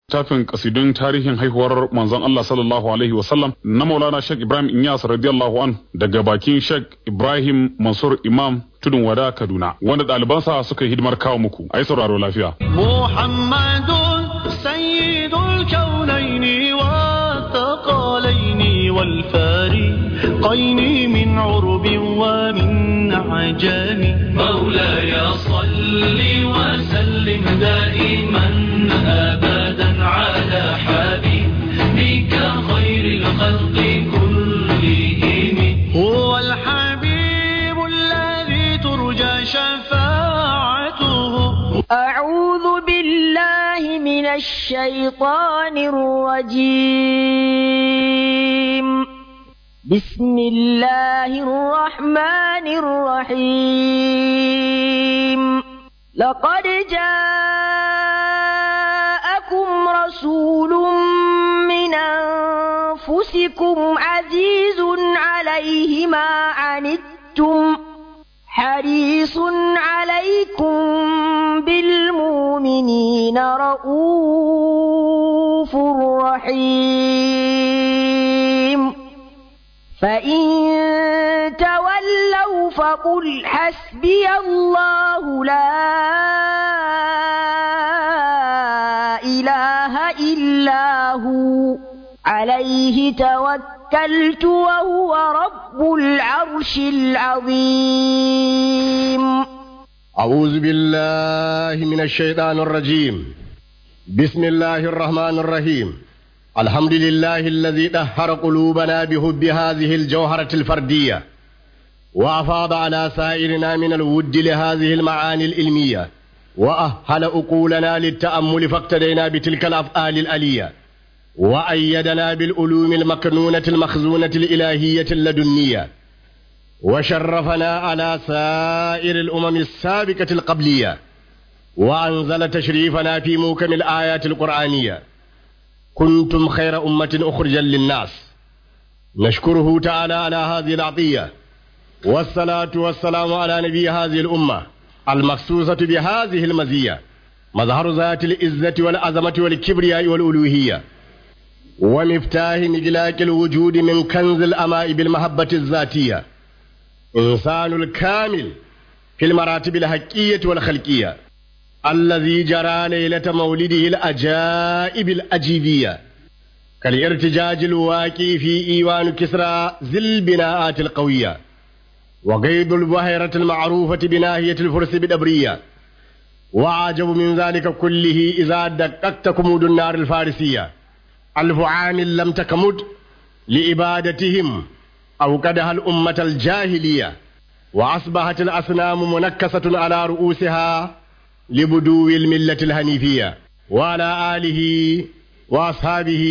tafin kasidun tarihin haihuwar manzon Allah sallallahu alaihi wasallam na Maulana Sheikh Ibrahim Inyas radiyallahu an daga bakin Sheikh Ibrahim Mansur Imam Tudun Wada Kaduna wanda ɗalibansa suka yi hidimar kawo muku ai sauraro lafiya محمد سيد الكونين والثقلين والفارقين من عرب ومن عجم مولاي صل وسلم دائما ابدا على حبيبك خير الخلق كلهم هو الحبيب الذي ترجى شفاعته أعوذ بالله من الشيطان الرجيم بسم الله الرحمن الرحيم لقد جاءكم رسول من أنفسكم عزيز عليه ما عنتم حريص عليكم بالمؤمنين رؤوف رحيم فإن تولوا فقل حسبي الله لا إله إلا هو عليه توكلت وهو رب العرش العظيم أعوذ بالله من الشيطان الرجيم بسم الله الرحمن الرحيم الحمد لله الذي طهر قلوبنا بحب هذه الجوهرة الفردية وأفاض على سائرنا من الود لهذه المعاني العلمية وأهل أقولنا للتأمل فاقتدينا بتلك الأفعال الألية وأيدنا بالعلوم المكنونة المخزونة الإلهية اللدنية وشرفنا على سائر الأمم السابقة القبلية وأنزل تشريفنا في موكم الآيات القرآنية كنتم خير أمة أخرجا للناس نشكره تعالى على هذه العطية والصلاة والسلام على نبي هذه الأمة المخصوصة بهذه المزية مظهر ذات العزة والعظمة والكبرياء والألوهية ومفتاح مجلاك الوجود من كنز الأماء بالمحبة الذاتية إنسان الكامل في المراتب الحقية والخلقية الذي جرى ليلة مولده الأجائب الأجيبية كالارتجاج الواقع في إيوان كسرى ذي البناءات القوية وقيد البحيرة المعروفة بناهية الفرس بدبرية وعجب من ذلك كله إذا دققت كمود النار الفارسية ألف عام لم تكمد لإبادتهم أوقدها الأمة الجاهلية وأصبحت الأصنام منكسة على رؤوسها لبدو الملة الهنيفية وعلى آله وأصحابه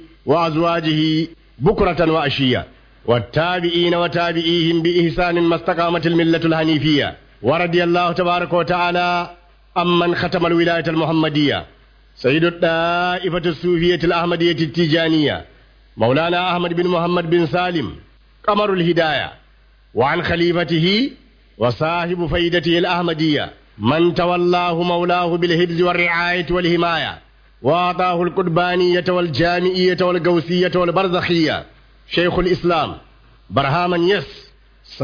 وأزواجه بكرة وأشية والتابعين وتابعيهم بإحسان ما استقامت الملة الهنيفية ورضي الله تبارك وتعالى أمن ختم الولاية المحمدية سيد الطائفة الصوفية الأحمدية التيجانية مولانا أحمد بن محمد بن سالم قمر الهداية وعن خليفته وصاحب فيدته الأحمدية من تولاه مولاه بالحفظ والرعاية والحماية وأعطاه القربانية والجامعية والقوسية والبرزخية شيخ الإسلام برهاما يس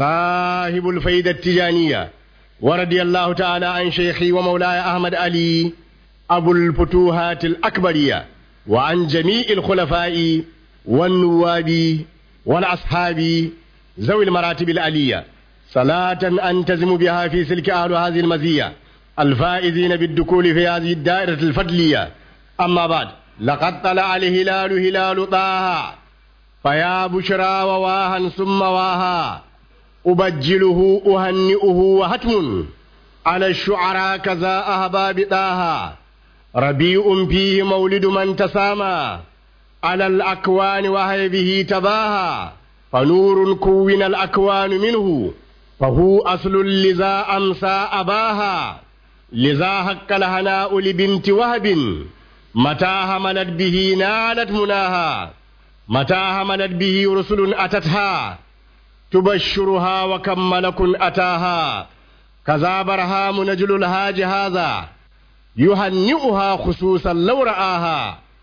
صاحب الفيدة التجانية ورضي الله تعالى عن شيخي ومولاي أحمد علي أبو الفتوحات الأكبرية وعن جميع الخلفاء والنواب والأصحاب ذوي المراتب العلية صلاة أنتزم بها في سلك أهل هذه المزية الفائزين بالدخول في هذه الدائرة الفضلية أما بعد لقد طلع الهلال هلال طه فيا بشرى وواها ثم واها أبجله أهنئه وهتم على الشعراء كذا أهباب طه ربيع فيه مولد من تسامى على الأكوان وهي به تباهى فنور كون الأكوان منه فهو أصل لذا أمسى أباها لذا حق الهناء لبنت وهب متى هملت به نالت مناها متى هملت به رسل أتتها تبشرها وكم ملك أتاها كذا برهام نجل الهاج هذا يهنئها خصوصا لو رآها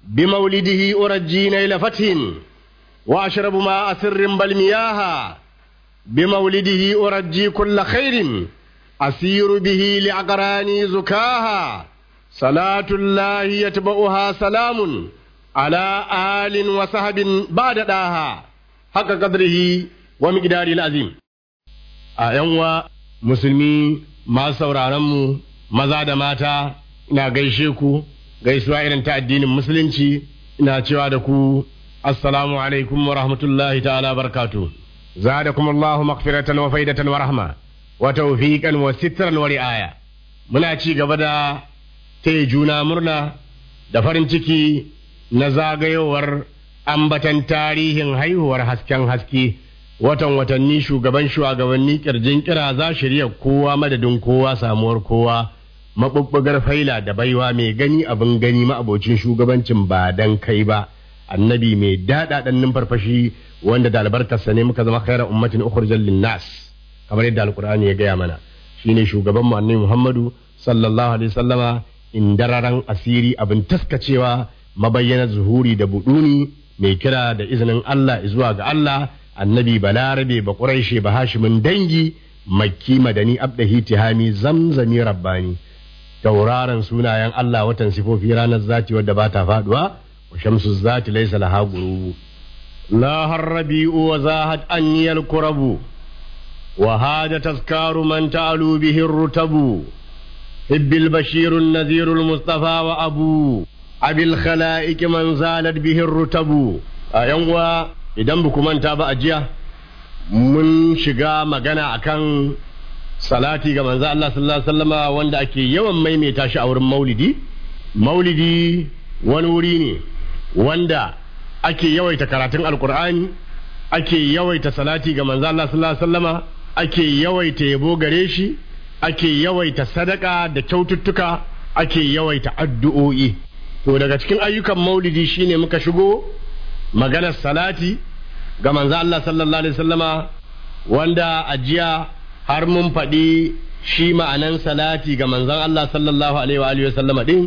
بمولده أرجي نيل فتح وأشرب ماء سر بل مياها بمولده أرجي كل خير أسير به لعقراني زكاها صلاة الله يتبعها سلام على آل وصحب بعد داها حق قدره ومقدار العظيم أيوة مسلمي ما sauraronmu maza da mata ina gaishe ku gaisuwa irin ta addinin musulunci ina cewa da ku assalamu alaikum wa rahmatullahi ta'ala barkatu zadakum Allahu maghfiratan wa faidatan wa rahma wa tawfiqan wa sitran wa ri'aya muna ci gaba da taya juna murna da farin ciki na zagayowar ambatan tarihin haihuwar hasken haske watan watanni shugaban shugabanni kirjin kira za shirya kowa madadin kowa samuwar kowa mabubbugar faila da baiwa mai gani abin gani ma'abocin shugabancin ba dan kai ba annabi mai daɗaɗan numfarfashi wanda da albarkarsa ne muka zama khairar ummatin ukhrijal linnas kamar yadda alqur'ani ya gaya mana shine shugaban mu annabi muhammadu sallallahu alaihi wasallama indararan asiri abin taskacewa mabayyana zuhuri da buduni mai kira da izinin Allah zuwa ga Allah annabi balarabe ba quraishe ba hashimin dangi makki madani abdahi tihami zamzami rabbani tauraron sunayen Allah watan sifofi ranar zati wadda ba ta faduwa wa shamsu zati laysa laha gurubu la harrabi'u wa zahat anniyal kurabu wa hada tazkaru man ta'alu bihi rutabu hibbil bashirun nadhirul mustafa wa abu abil khala'iq man zalat bihi rutabu a yan uwa idan ba manta ba a jiya mun shiga magana akan salati ga manzo Allah sallallahu alaihi wasallama wanda ake yawan maimaita shi a wurin maulidi maulidi wani wuri ne wanda ake yawaita karatun alkur'ani ake yawaita salati ga manzo Allah sallallahu alaihi wasallama ake yawaita yabo gare shi ake yawaita sadaka da kyaututtuka ake yawaita addu'o'i to daga cikin ayyukan maulidi shine muka shigo maganar salati ga manzo Allah sallallahu alaihi wasallama wanda a jiya har mun faɗi shi ma'anan salati ga manzon Allah sallallahu alaihi wa alihi wasallama din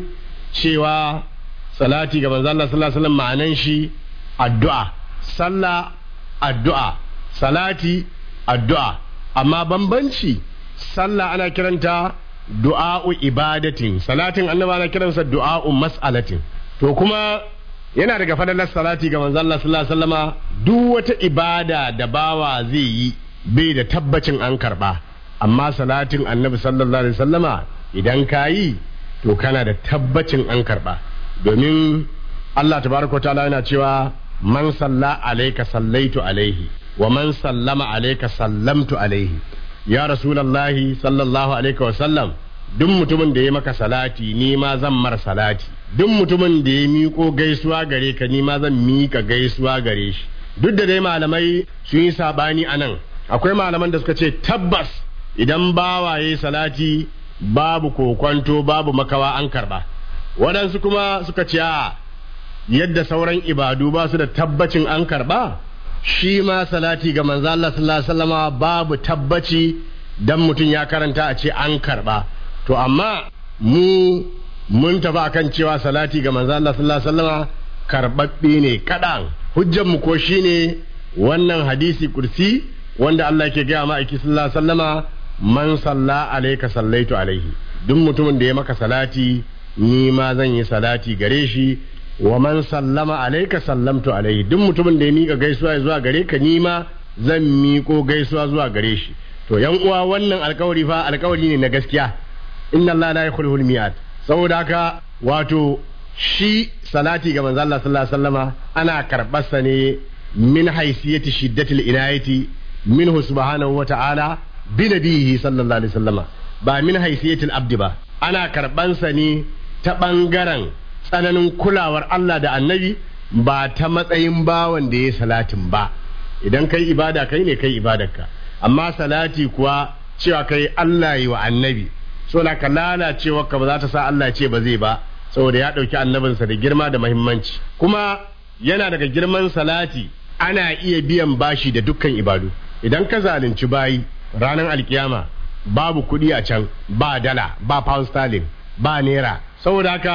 cewa salati ga manzon Allah sallallahu alaihi wasallam ma'anan shi addu'a sallah addu'a salati addu'a amma bambanci sallah ana kiranta du'a'u ibadatin salatin annabi ana kiransa du'a'u mas'alatin to kuma yana daga fadalar salati ga manzon Allah sallallahu alaihi wasallama duk wata ibada da bawa zai yi bai da tabbacin an karba amma salatin annabi sallallahu alaihi wasallama idan ka yi to kana da tabbacin an karba domin Allah tabaraka ta'ala yana cewa man salla alayka sallaitu alaihi wa man sallama alayka sallamtu alaihi ya rasulullahi sallallahu alaihi wasallam duk mutumin da ya maka salati ni ma zan mar salati duk mutumin da ya miƙo gaisuwa gare ka ni ma zan miƙa gaisuwa gare shi duk da dai malamai sun yi sabani a nan akwai malaman da suka ce tabbas idan bawaye salati babu kokwanto babu makawa an karba waɗansu kuma suka ce a yadda sauran ibadu ba su da tabbacin an karba shi ma salati ga manzo Allah sallallahu alaihi wasallama babu tabbaci dan mutum ya karanta a ce an karba to amma mu mun tafi akan cewa salati ga manzo Allah sallallahu alaihi wasallama karbabbe ne kadan hujjar mu ko shine wannan hadisi kursi wanda Allah ke gaya ma'aiki sallallahu alaihi wasallama man salla alaika sallaitu alaihi duk mutumin da ya maka salati ni ma zan yi salati gare shi wa man sallama alaika sallamtu alaihi duk mutumin da ya mika gaisuwa zuwa gare ka ni ma zan miko gaisuwa zuwa gare shi to yan uwa wannan alkawari fa alkawari ne na gaskiya inna Allah la yukhlifu al saboda haka wato shi salati ga manzo Allah sallallahu alaihi wasallama ana karbarsa ne min haisiyati shiddatil inayati minhu subhanahu wa ta'ala bi nabihi sallallahu alaihi wasallama ba min haisiyatil abdi ba ana karbansa ne ta bangaren tsananin kulawar Allah da annabi ba ta matsayin bawan da ya salatin ba idan kai ibada kai ne kai ibadarka amma salati kuwa cewa kai Allah yi wa annabi so na ka lalacewa ka ba za ta sa Allah ce ba zai ba saboda ya ɗauki annabinsa da girma da mahimmanci kuma yana daga girman salati ana iya biyan bashi da dukkan ibadu idan ka zalunci bayi ranar alkiyama babu kuɗi a can ba dala ba pound sterling ba naira saboda haka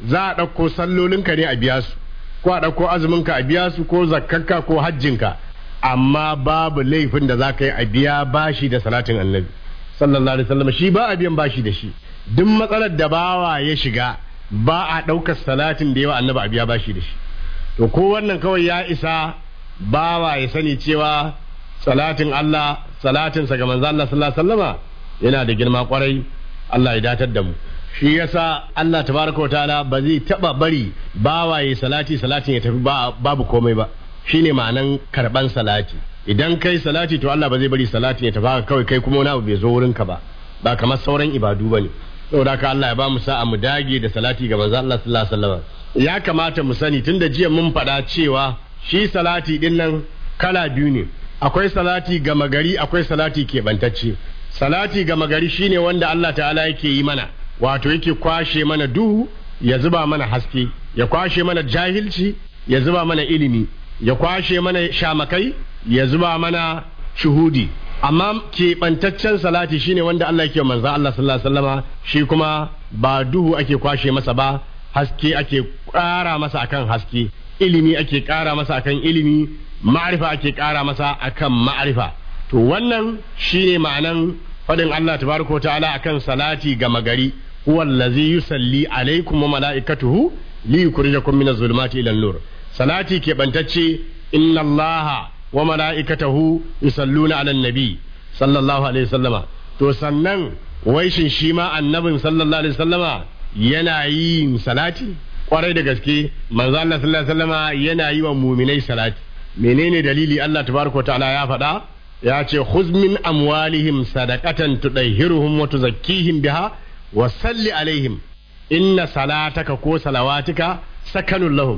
za a ɗauko sallolinka ne a biya su ko a ɗauko azuminka a biya su ko zakkanka ko hajjinka amma babu laifin da za ka yi a biya bashi da salatin annabi sallallahu alaihi wasallam shi ba a biyan bashi da shi duk matsalar da bawa ya shiga ba a ɗaukar salatin da yawa annabi a biya bashi da shi to ko wannan kawai ya isa bawa ya sani cewa salatin Allah salatinsa ga manzo Allah sallallahu alaihi wasallama yana da girma kwarai Allah ya datar da mu shi yasa Allah tabaraka ta'ala ba zai taba bari bawaye salati salatin ya tafi babu komai ba shine ma'anan karban salati idan kai salati to Allah ba zai bari salatin ya tafi haka kawai kai kuma wani abu bai zo wurin ka ba ba kamar sauran ibadu bane saboda haka Allah ya ba mu sa'a mu dage da salati ga manzo Allah sallallahu alaihi wasallam ya kamata mu sani tunda jiya mun faɗa cewa shi salati din nan kala biyu ne akwai salati gama gari akwai salati keɓantacce salati gama gari shine wanda Allah ta'ala yake yi mana wato yake kwashe mana duhu ya zuba mana haske ya kwashe mana jahilci ya zuba mana ilimi ya kwashe mana shamakai ya zuba mana shuhudi amma keɓantaccen salati shine wanda Allah yake manzo Allah sallallahu alaihi wasallama shi kuma ba duhu ake kwashe masa ba haske ake ƙara masa akan haske ilimi ake ƙara masa akan ilimi ma'arifa ake ƙara masa akan ma'arifa to wannan shine ma'anan faɗin Allah tabaraka ta'ala akan salati ga magari huwa allazi yusalli alaikum wa mala'ikatuhu li yukhrijakum min az-zulumati ila an-nur salati ke bantacce inna Allah wa mala'ikatahu yusalluna 'alan nabi sallallahu alaihi wasallama to sannan wai shin shi ma annabin sallallahu alaihi wasallama yana yin salati kwarai da gaske manzo Allah sallallahu alaihi wasallama yana yi wa muminai salati menene dalili Allah tabaraka ta'ala ya faɗa ya ce khuz min amwalihim sadaqatan tudahhiruhum wa tuzakkihim biha wa salli alaihim inna salataka ko salawatika sakanun lahum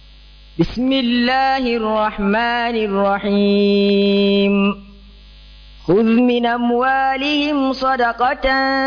بسم الله الرحمن الرحيم خذ من أموالهم صدقة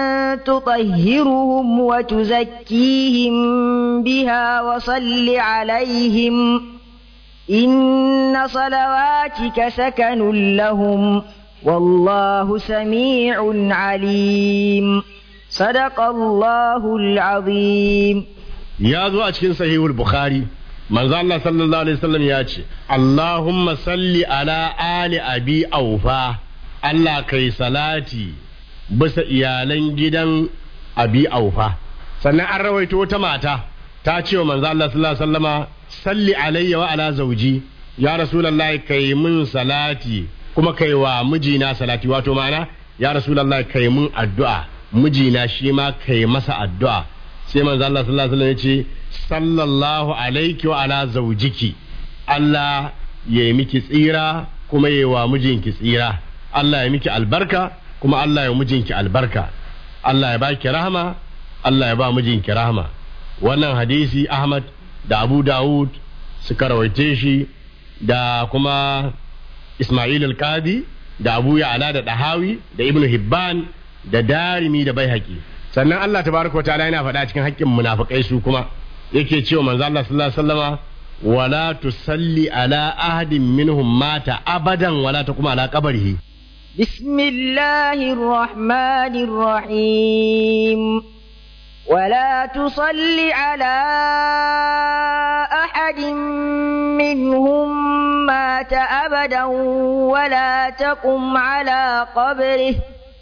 تطهرهم وتزكيهم بها وصل عليهم إن صلواتك سكن لهم والله سميع عليم صدق الله العظيم ya zo a cikin sahihul bukhari manzo Allah sallallahu alaihi wasallam ya ce Allahumma salli ala ali abi aufa Allah kai salati bisa iyalan gidan abi aufa sannan an rawaito wata mata ta ce wa manzo Allah sallallahu alaihi wasallama salli alayya wa ala zauji ya rasulullahi kai mun salati kuma kai wa mijina salati wato ma'ana ya rasulullahi kai mun addu'a mijina shi ma kai masa addu'a sai manzo Allah sallallahu alaihi wasallam ya ce sallallahu alaiki wa ala zaujiki Allah ya yi miki tsira kuma ya yi wa mijinki tsira Allah ya miki albarka kuma Allah ya mijinki albarka Allah ya baki rahama Allah ya ba mijinki rahama wannan hadisi Ahmad da Abu Dawud suka rawaite shi da kuma Ismail al-Qadi da Abu Ya'la da Dahawi da Ibn Hibban da Darimi da Baihaqi sannan Allah tabaraka wa ta'ala yana faɗa cikin haƙƙin munafikai su kuma yake cewa manzo Allah sallallahu alaihi wasallama wala tusalli ala ahadin minhum mata abadan wala taqum ala qabrihi بسم الله الرحمن الرحيم ولا تصل على أحد منهم مات أبدا ولا تقم على قبره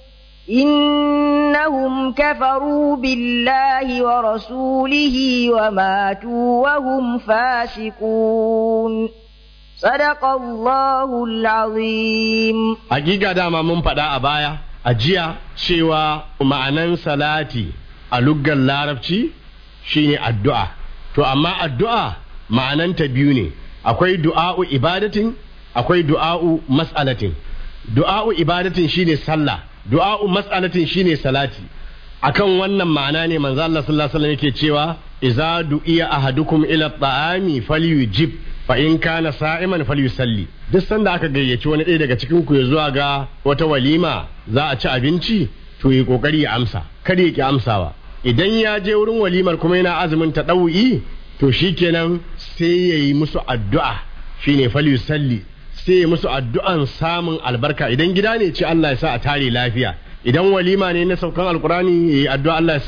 إنهم كفروا بالله ورسوله وماتوا وهم فاسقون صدق الله العظيم hakika dama mun faɗa a baya a jiya cewa ma'anan salati a luggan larabci shine addu'a to amma addu'a ma'ananta biyu ne akwai du'a'u ibadatin akwai du'a'u mas'alatin du'a'u ibadatin shine sallah du'a'u mas'alatin shine salati akan wannan ma'ana ne manzo Allah sallallahu alaihi wasallam yake cewa idza du'iya ahadukum ila ta'ami falyujib fa in kana sa'iman falyusalli duk sanda aka gayyaci wani ɗaya daga cikin ku ya zuwa ga wata walima za a ci abinci to yi kokari ya amsa kada ya ki amsawa idan ya je wurin walimar kuma yana azumin ta ɗau'i to shikenan sai ya yi musu addu'a shine falyusalli sai ya musu addu'an samun albarka idan gida ne ce Allah ya sa a tare lafiya idan walima ne na saukan alkurani ya yi addu'a Allah ya sa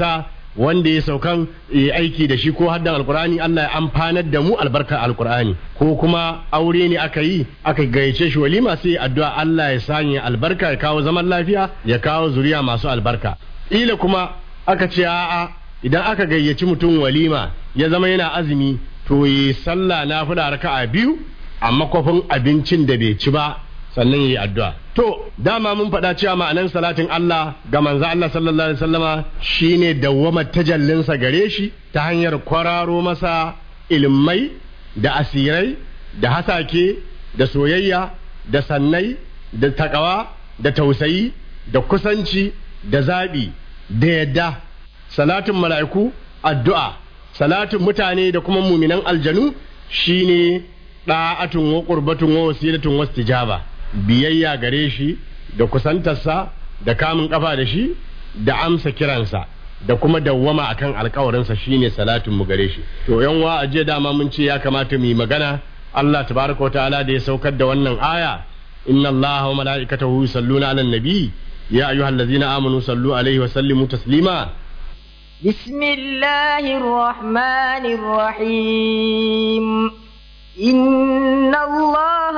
wanda ya saukan ya aiki da shi ko haddan alkur'ani Allah ya amfanar da mu albarkar alkur'ani ko kuma aure ne aka yi aka gayyace shi walima sai addu'a Allah ya sanya albarka ya kawo zaman lafiya ya kawo zuriya masu albarka ila kuma aka ce a'a idan aka gayyaci mutum walima ya zama yana azumi to yi sallah na fula raka'a biyu a makwafin abincin da bai ci ba sannan yi addu'a to dama mun faɗa cewa ma'anan salatin Allah ga manzo Allah sallallahu alaihi wasallama shine dawwama tajallinsa gare shi ta hanyar kwararo masa ilmai da asirai da hasake da soyayya da sannai da takawa da tausayi da kusanci da zaɓi da yadda salatin mala'iku addu'a salatin mutane da kuma muminan aljanu shine da'atun wa qurbatun wa wasilatun wastijaba biyayya gare shi da kusantarsa da kamun kafa da shi da amsa kiransa da kuma dawwama akan alkawarinsa shine salatin mu gare shi to yan wa aje dama mun ce ya kamata mu yi magana Allah tabaraka wa ta'ala da ya saukar da wannan aya inna Allaha wa mala'ikatahu yusalluna 'alan nabi ya ayyuhallazina amanu sallu alaihi wa sallimu taslima بسم الله الرحمن الرحيم إن الله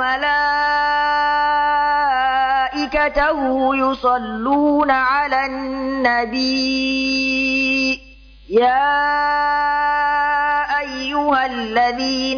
وملائكته يصلون على النبي يا أيها الذين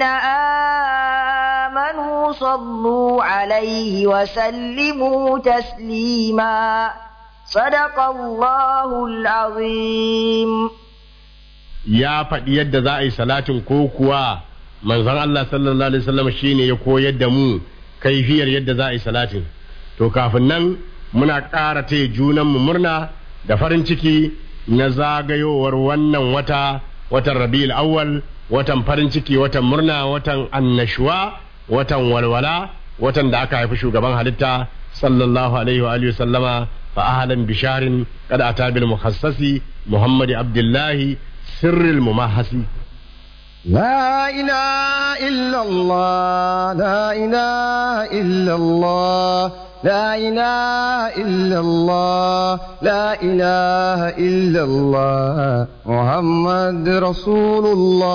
آمنوا صلوا عليه وسلموا تسليما صدق الله العظيم ya faɗi yadda za a yi salatin ko kuwa manzon Allah sallallahu alaihi wasallam shine ya koyar da mu kaifiyar yadda za a yi salatin to kafin nan muna ƙara taya junan mu murna da farin ciki na zagayowar wannan wata watan Rabiul Awwal watan farin ciki watan murna watan annashuwa watan walwala watan da aka haifi shugaban halitta sallallahu alaihi wa alihi sallama fa ahlan bisharin qad ata bil mukhassasi muhammad abdullahi sirril mumahasi لا إله إلا الله لا إله إلا الله لا إله إلا الله لا إله إلا الله محمد رسول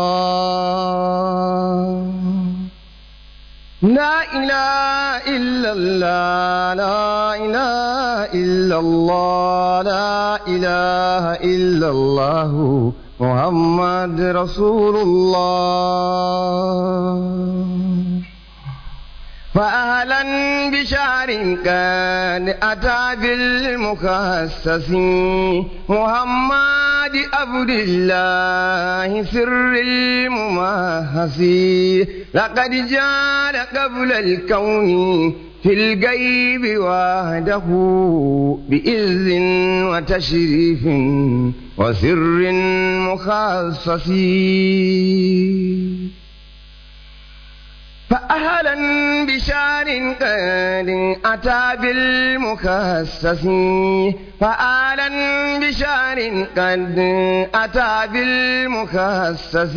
الله لا إله إلا الله لا إله إلا الله لا إله إلا الله محمد رسول الله فأهلا بشعر كان أتى بالمخصص محمد عبد الله سر الممهس لقد جاء قبل الكون في الغيب وحده بإذ وتشريف وسر مخصص فأهلا بشار قد أتى بالمخصص فأهلا بشار قد أتى بالمخصص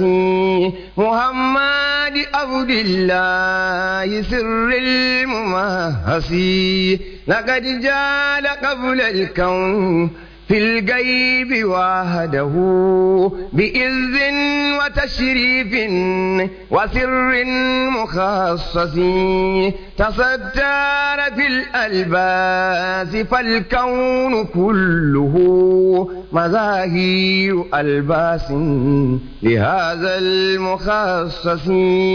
محمد عبد الله سر الممهس لقد جاء قبل الكون في الغيب وحده بإذ وتشريف وسر مخصص تصدر في الألباس فالكون كله مظاهر ألباس لهذا المخصص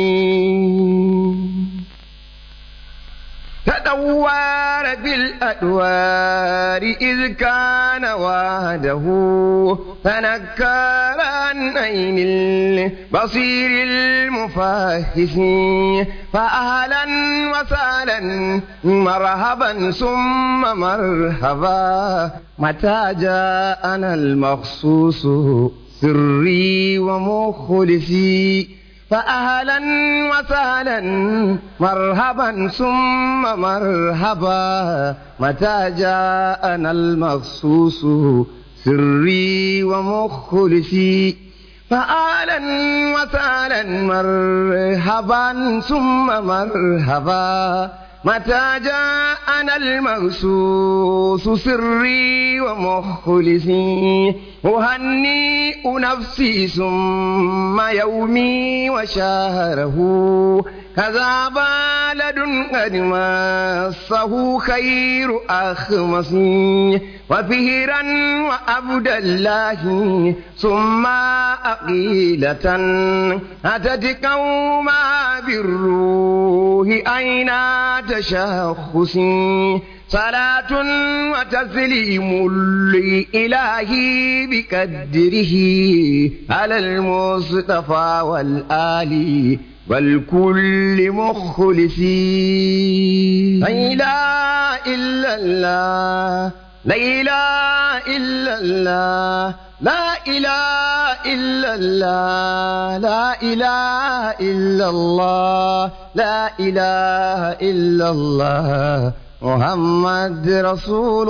تدور بالأدوار إذ كان وحده تنكر عن عين البصير المفاهس فأهلا وسهلا مرحبا ثم مرحبا متى جاءنا المخصوص سري ومخلصي فأهلا وسهلا مرحبا ثم مرحبا متى جاءنا المخصوص سري ومخلصي فأهلا وسهلا مرحبا ثم مرحبا متى جاءنا المغسوس سري ومخلصي أهنئ نفسي ثم يومي وشهره كذا بلد قد مسه خير أخمصي وفهرا وعبد الله ثم أقيلة أتت قوما بالروح أين تشخصي صلاة وتسليم لإله بقدره على المصطفى والآل والكل مخلصين لا إله إلا الله لا إله إلا الله لا إله إلا الله لا إله إلا الله لا إله إلا الله محمد رسول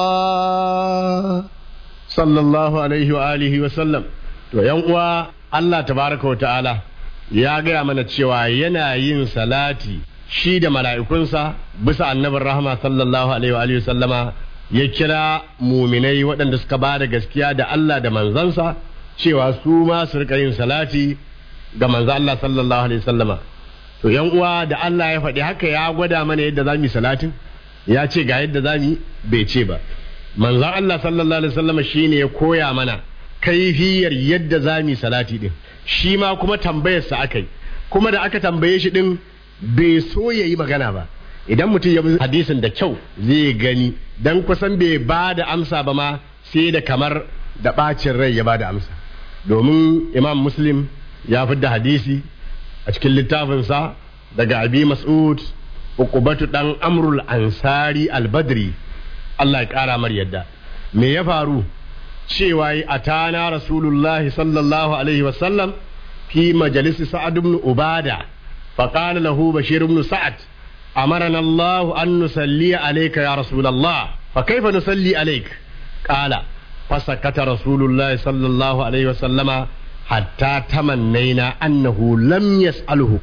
الله sallallahu alaihi wa alihi wa sallam to yan uwa Allah tabaraka wa ta'ala ya gaya mana cewa yana yin salati shi da mala'ikunsa bisa annabin rahama sallallahu alaihi wa alihi wa sallama ya kira muminai waɗanda suka ba da gaskiya da Allah da manzansa cewa su ma su rika yin salati ga manzo Allah sallallahu alaihi wa sallama to yan uwa da Allah ya faɗi haka ya gwada mana yadda za mu yi salatin ya ce ga yadda za mu yi bai ce ba manzon Allah sallallahu alaihi wasallam shine ya koya mana kaifiyar yadda za mu yi salati din shi ma kuma tambayarsa aka yi kuma da aka tambaye shi din bai so ya yi magana ba idan mutum ya bi hadisin da kyau zai gani dan kusan bai ba da amsa ba ma sai da kamar da bacin rai ya ba da amsa domin imam muslim ya fi da hadisi a cikin littafinsa daga abi mas'ud uqubatu dan amrul ansari al-badri Allah ya ƙara mar yadda me ya faru cewa yi a tana rasulullahi sallallahu alaihi wasallam fi majalisi sa'ad ibn ubada فقال له بشير بن سعد أمرنا الله أن نصلي عليك يا رسول الله فكيف نصلي عليك قال فسكت رسول الله صلى الله عليه وسلم حتى تمنينا أنه لم يسأله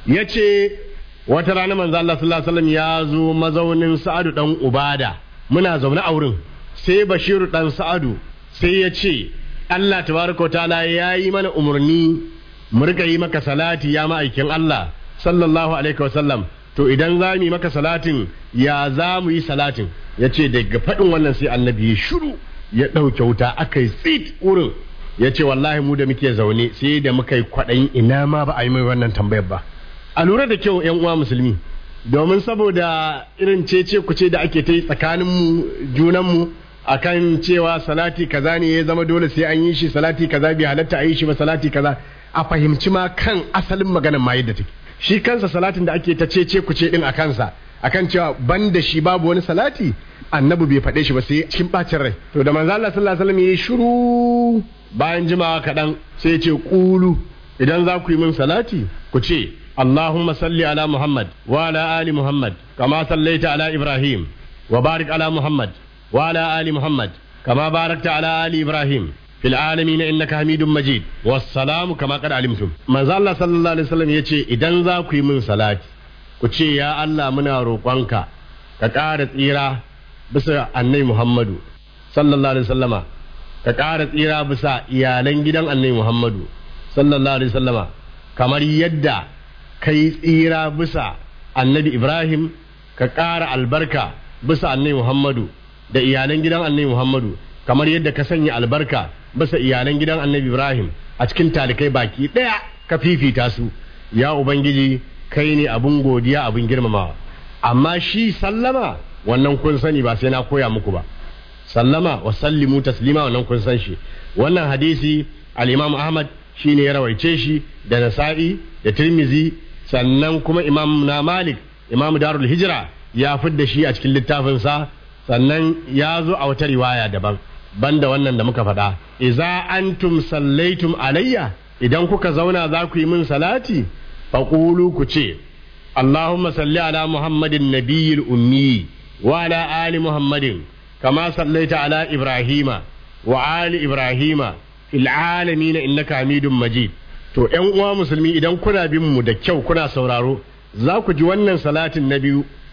يتي وترانا من الله صلى الله عليه وسلم يازو مزون سعد دان ubada muna zaune a wurin sai bashiru dan sa'adu sai ya ce Allah tabaraka ta'ala ya yi mana umarni mu rika yi maka salati ya ma'aikin Allah sallallahu alaihi wasallam to idan za mu yi maka salatin ya za mu yi salatin ya ce daga faɗin wannan sai annabi ya shiru ya ɗauke wuta aka yi tsit wurin ya ce wallahi mu da muke zaune sai da muka yi kwaɗayin ina ma ba a yi mai wannan tambayar ba a lura da kyau yan uwa musulmi domin saboda irin cece kuce da ake ta yi tsakaninmu junanmu akan cewa salati kaza ne ya zama dole sai an yi shi salati kaza bai halatta a yi shi ba salati kaza a fahimci ma kan asalin maganar ma yadda take shi kansa salatin da ake ta cece kuce din a kansa akan cewa ban da shi babu wani salati annabi bai faɗe shi ba sai cikin bacin rai to da manzo Allah sallallahu alaihi wasallam yayi shiru bayan jimawa kaɗan sai ya ce kulu idan za ku yi min salati ku ce اللهم صل على محمد وعلى آل محمد كما صليت على إبراهيم وبارك على محمد وعلى آل محمد كما باركت على آل إبراهيم في العالمين إنك حميد مجيد والسلام كما قد علمتم ما زال الله صلى الله عليه وسلم يتي إذن ذاك من صلاة كتي يا الله منا روقانك كقارة إيرا بس أني محمد صلى الله عليه وسلم كقارة إيرا بس إيالين جدا أني محمد صلى الله عليه وسلم kamar yadda kai tsira bisa annabi Ibrahim ka ƙara albarka bisa annabi Muhammadu da iyalan gidan annabi Muhammadu kamar yadda ka sanya albarka bisa iyalan gidan annabi Ibrahim a cikin talikai baki ɗaya ka fifita su ya Ubangiji kai ne abun godiya abun girmamawa amma shi sallama wannan kun sani ba sai na koya muku ba sallama wa sallimu taslima wannan kun san shi wannan hadisi al-Imam Ahmad shine ya rawaice shi da Nasa'i da Tirmizi sannan kuma imam na malik imam darul hijira ya fidda shi a cikin littafinsa sannan ya zo a wata riwaya daban banda wannan da muka faɗa iza antum sallaitum alayya idan kuka zauna za ku yi min salati faqulu ku ce allahumma salli ala muhammadin nabiyil ummi wa ala ali muhammadin kama sallaita ala ibrahima wa ali ibrahima fil alamin innaka hamidum majid to ‘yan uwa musulmi idan kuna bin mu da kyau kuna sauraro za ku ji wannan salatin na biyu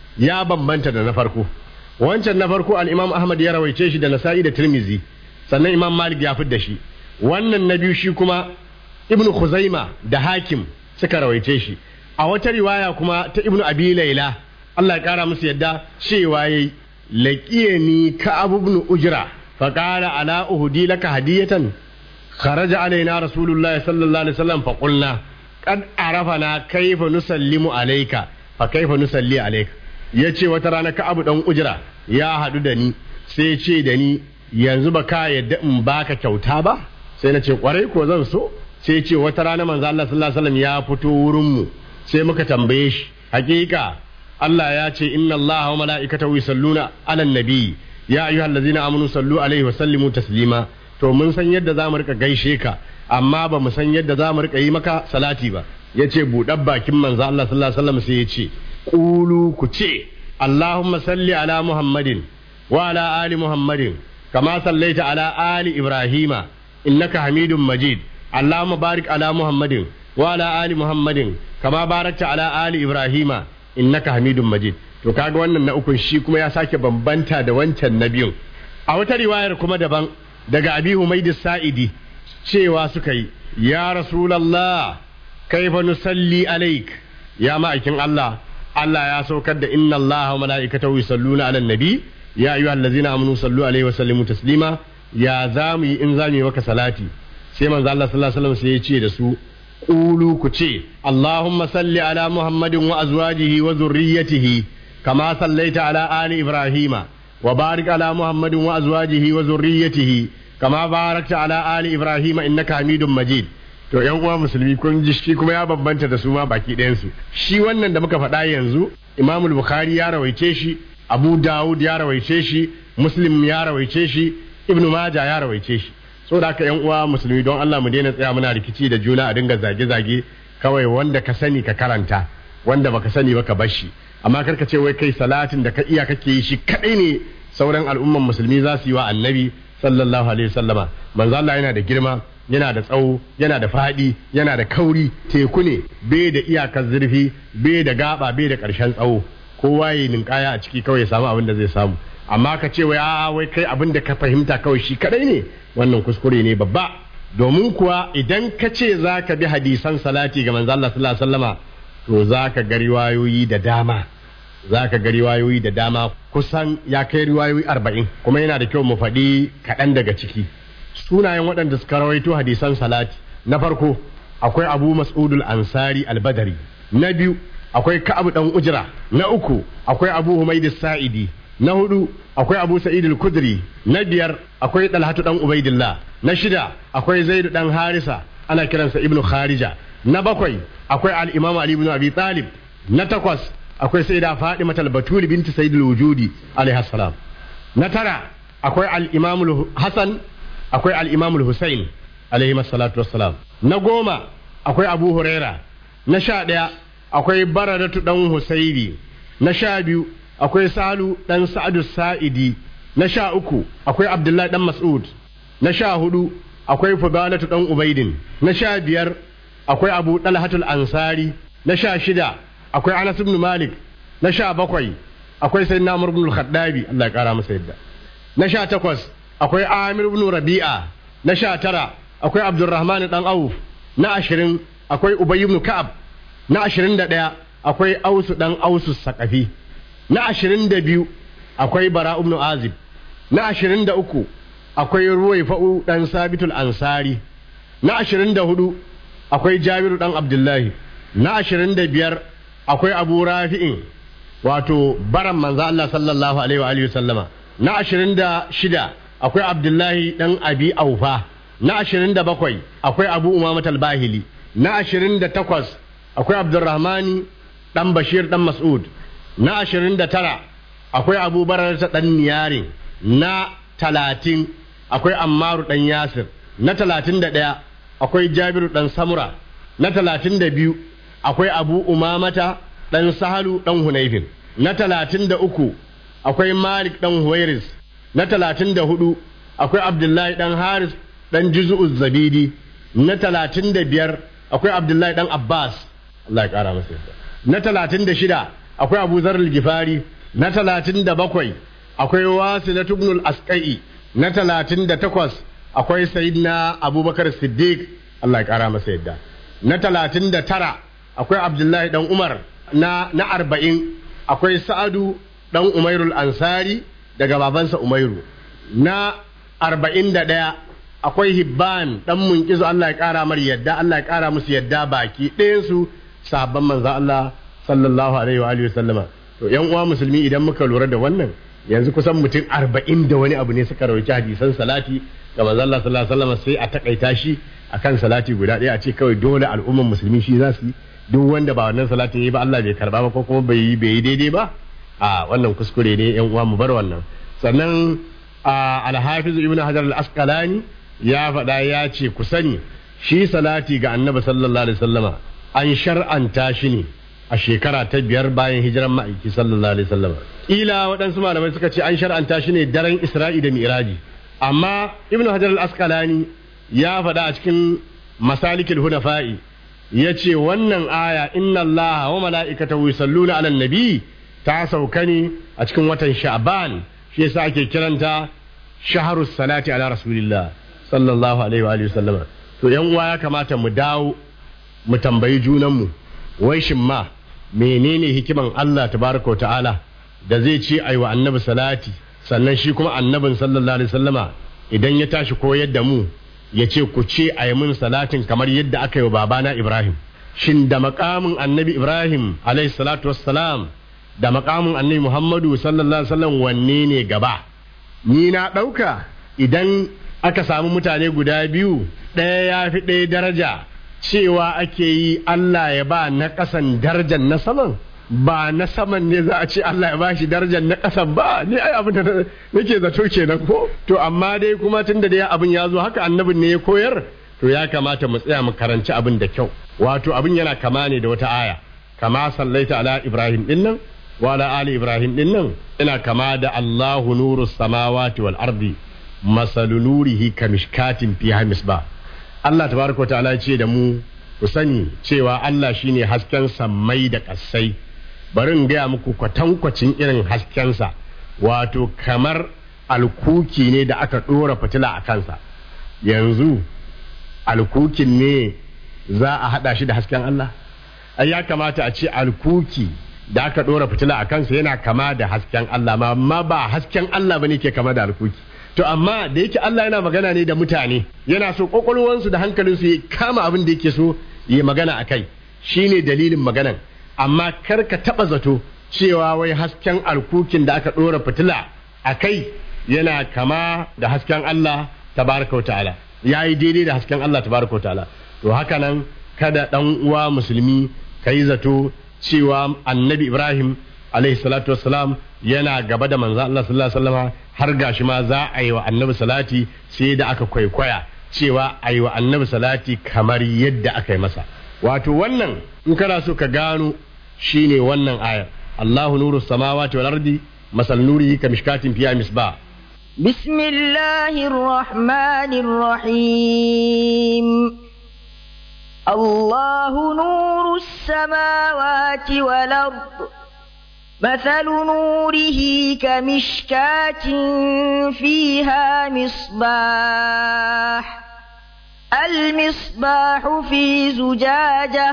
ya bambanta da na farko wancan na farko al-imam ahmad ya rawaice shi da nasa'i da tirmizi sannan imam malik ya fidda shi wannan na biyu shi kuma ibnu khuzaima da hakim suka rawaice shi a wata riwaya kuma ta ibnu abi laila Allah ya kara musu yadda cewa yayi laqiyani ka abu ibn ujra fa qala ala uhdi laka hadiyatan kharaja alaina rasulullah sallallahu alaihi wasallam fa qulna qad arafana kayfa nusallimu alayka fa kayfa nusalli alayka yace wata rana ka abu dan ujra ya hadu da ni sai ce da ni yanzu ba ka yadda in baka kyauta ba sai na ce kwarai ko zan so sai ce wata rana manzo Allah sallallahu alaihi wasallam ya fito wurin mu sai muka tambaye shi hakika Allah ya ce inna Allah wa mala'ikatahu yusalluna 'alan nabi ya ayyuhallazina amanu sallu alaihi wa sallimu taslima to mun san yadda zamu rika gaishe ka amma ba mu san yadda zamu rika yi maka salati ba yace buɗar bakin manzo Allah sallallahu alaihi wasallam sai yace qulu ku ce Allahumma salli ala Muhammadin wa ala ali Muhammadin kama sallaita ala ali Ibrahima innaka Hamidum Majid Allahumma barik ala Muhammadin wa ala ali Muhammadin kama barakta ala ali Ibrahima innaka Hamidum Majid to kaga wannan na ukun shi kuma ya sake bambanta da wancan na biyun a wata riwayar kuma daban daga Abi Humayd Sa'idi cewa suka yi ya Rasulullah kaifa nusalli alaik ya ma'aikin Allah Allah ya saukar da inna Allah wa mala'ikatahu yusalluna 'alan nabi ya ayyuhallazina amanu sallu alaihi wa sallimu taslima ya zamu yi in zamu yi maka salati sai manzo Allah sallallahu alaihi wasallam sai ya ce da su qulu ku ce Allahumma salli ala Muhammadin wa azwajihi wa zurriyyatihi kama sallaita ala ali Ibrahima wa barik ala Muhammadin wa azwajihi wa zurriyyatihi kama barakta ala ali Ibrahima innaka Hamidum Majid to yan uwa musulmi kun ji shi kuma ya bambanta da su ma baki ɗayan su shi wannan da muka faɗa yanzu Imam Bukhari ya rawaice shi Abu Dawud ya rawaice shi Muslim ya rawaice shi Ibn Majah ya rawaice shi so da haka yan uwa musulmi don Allah mu daina tsaya muna rikici da juna a dinga zage-zage kawai wanda ka sani ka karanta wanda baka sani ba ka bar shi amma karka ce wai kai salatin da ka iya kake yi shi kadai ne sauran al'umman musulmi za su yi wa annabi sallallahu alaihi wasallama manzo Allah yana da girma yana da tsawo yana da fadi yana da kauri teku ne bai da iyakar zurfi bai da gaba bai da karshen tsawo kowa ya ninkaya a ciki kawai ya samu abin da zai samu amma ka ce wai a wai kai abin da ka fahimta kawai shi kadai ne wannan kuskure ne babba domin kuwa idan ka ce za ka bi hadisan salati ga manzo Allah sallallahu alaihi wasallama to za ka ga riwayoyi da dama za ka ga riwayoyi da dama kusan ya kai riwayoyi arba'in kuma yana da kyau mu faɗi kaɗan daga ciki sunayen waɗanda suka rawaito hadisan salati na farko akwai abu mas'udul ansari albadari na biyu akwai ka'abu dan ujra na uku akwai abu humaydis sa'idi na hudu akwai abu sa'id al-kudri na biyar akwai talhatu dan ubaidillah na shida akwai zaid dan harisa ana kiransa ibnu kharija na bakwai akwai al-imam ali ibn abi talib na takwas akwai sayyida fatima al-batul binti sayyid al-wujudi alaiha salam na tara akwai al-imam al-hasan akwai al-imam al-husayn alaihi salatu wassalam na goma akwai abu huraira na sha daya akwai baradatu dan husairi na sha biyu akwai salu dan sa'adu sa'idi na sha uku akwai abdullahi dan mas'ud na sha hudu akwai fudalatu dan ubaidin na sha biyar akwai abu dalhatul ansari na sha shida akwai anas ibn malik na sha bakwai akwai sayyidina umar ibn al-khattabi Allah ya kara masa yadda na sha takwas akwai amir ibn rabi'a na sha tara akwai abdurrahman dan auf na ashirin akwai ubay ibn ka'ab na ashirin da ɗaya akwai ausu dan ausu sakafi na ashirin da biyu akwai bara ibn azib na ashirin da uku akwai ruwai fa'u dan sabitul ansari na ashirin da hudu akwai jabiru dan abdullahi na ashirin da biyar akwai abu rafi'in wato baran manzo Allah sallallahu alaihi wa alihi sallama na ashirin da shida akwai abdullahi dan abi aufa na ashirin da bakwai akwai abu umamat al-bahili na ashirin da takwas akwai abdurrahmani dan bashir dan mas'ud na ashirin da tara akwai abu barar ta dan niyarin na talatin akwai ammaru dan yasir na talatin da ɗaya akwai jabiru dan samura na talatin da biyu akwai abu umamata dan sahalu dan hunaifin na talatin da uku akwai malik dan huwairis na talatin da hudu akwai abdullahi dan haris dan juzu'u zabidi na talatin da biyar akwai abdullahi dan abbas Allah ya kara masa yadda na talatin da shida akwai abu zarar gifari na talatin da bakwai akwai wasu na tubnul askai na talatin da takwas akwai sayidina abubakar siddiq allah ya kara masa yadda na talatin da tara akwai abdullahi dan umar na na arba'in akwai sa'adu dan umairul ansari daga babansa umairu na arba'in da ɗaya akwai hibban dan munkizu allah ya kara mar yadda allah ya kara musu yadda baki ɗayansu sabon manzo allah sallallahu alaihi wa alihi wa sallama to yan uwa musulmi idan muka lura da wannan yanzu kusan mutum arba'in da wani abu ne suka rawaci hadisan salati ga manzo Allah sallallahu alaihi wasallam sai a takaita shi akan salati guda ɗaya a ce kawai dole al'umman musulmi shi za su yi duk wanda ba wannan salatin yi ba Allah bai karba ba ko kuma bai yi bai yi daidai ba a wannan kuskure ne yan uwa mu bar wannan sannan a al-hafiz ibnu hajar al-asqalani ya faɗa ya ce ku sani shi salati ga annabi sallallahu alaihi wasallama an shar'anta shi ne a shekara ta biyar bayan hijiran ma'aiki sallallahu alaihi wasallam ila waɗansu malamai suka ce an shar'anta shi ne daren isra'i da mi'raji amma ibn hajar al-asqalani ya faɗa a cikin masalikul hunafa'i ya ce wannan aya inna allaha wa mala'ikatahu yusalluna 'alan nabi ta sauka ne a cikin watan sha'ban shi yasa ake kiranta shaharus salati ala rasulillah sallallahu alaihi wa alihi wasallam to yan uwa ya kamata mu dawo mu tambayi junanmu wai shin ma menene hikiman Allah tabaraka ta'ala da zai ce ai wa annabi salati sannan shi kuma annabin sallallahu alaihi wasallama idan ya tashi koyar da mu ya ce ku ce ai mun salatin kamar yadda aka yi wa babana Ibrahim shin da makamin annabi Ibrahim alaihi salatu wassalam da makamin annabi Muhammadu sallallahu alaihi wasallam wanne ne gaba ni na ɗauka idan aka samu mutane guda biyu ɗaya ya fi ɗaya daraja cewa ake yi Allah ya ba na ƙasan darajar na saman ba na saman ne za a ce Allah ya ba shi darajar na ƙasan ba ni ai abin da nake zato kenan ko to amma dai kuma tunda dai abin ya zo haka annabin ne ya koyar to ya kamata mu tsaya mu karanci abin da kyau wato abin yana kama ne da wata aya kama sallaita ala ibrahim din nan wa ala ali ibrahim din nan ina kama da Allahu nuru samawati wal ardi masalu nurihi kamishkatin fiha misbah Allah tabaraka ta'ala ce da mu ku sani cewa Allah shine hasken sammai da ƙasai bari in gaya muku kwatankwacin irin haskensa wato kamar alkuki ne da aka ɗora fitila a kansa yanzu alkukin ne za a haɗa shi da hasken Allah ai ya kamata a ce alkuki da aka ɗora fitila a kansa yana kama da hasken Allah amma ba hasken Allah bane ke kama da alkuki to amma da yake Allah yana magana ne da mutane yana so kwakwalwansu da hankalinsu ya kama abin da yake so ya magana a kai shine dalilin maganan amma kar ka taba zato cewa wai hasken alkukin da aka ɗora fitila a kai yana kama da hasken Allah tabaraka wa ta'ala ya yi daidai da hasken Allah tabaraka wa ta'ala to haka nan kada ɗan uwa musulmi ka yi zato cewa annabi Ibrahim alaihi salatu wassalam yana gaba da manzo Allah sallallahu alaihi wasallam har gashi ma za a yi wa annabi salati sai da aka kwaikwaya cewa a yi wa annabi salati kamar yadda aka yi masa wato wannan in kana so ka gano shine wannan ayar Allahu nuru samawati wal ardi masal nurihi kamishkatin fiya misbah بسم الله الرحمن الرحيم الله نور السماوات والأرض مثل نوره كمشكاة فيها مصباح المصباح في زجاجة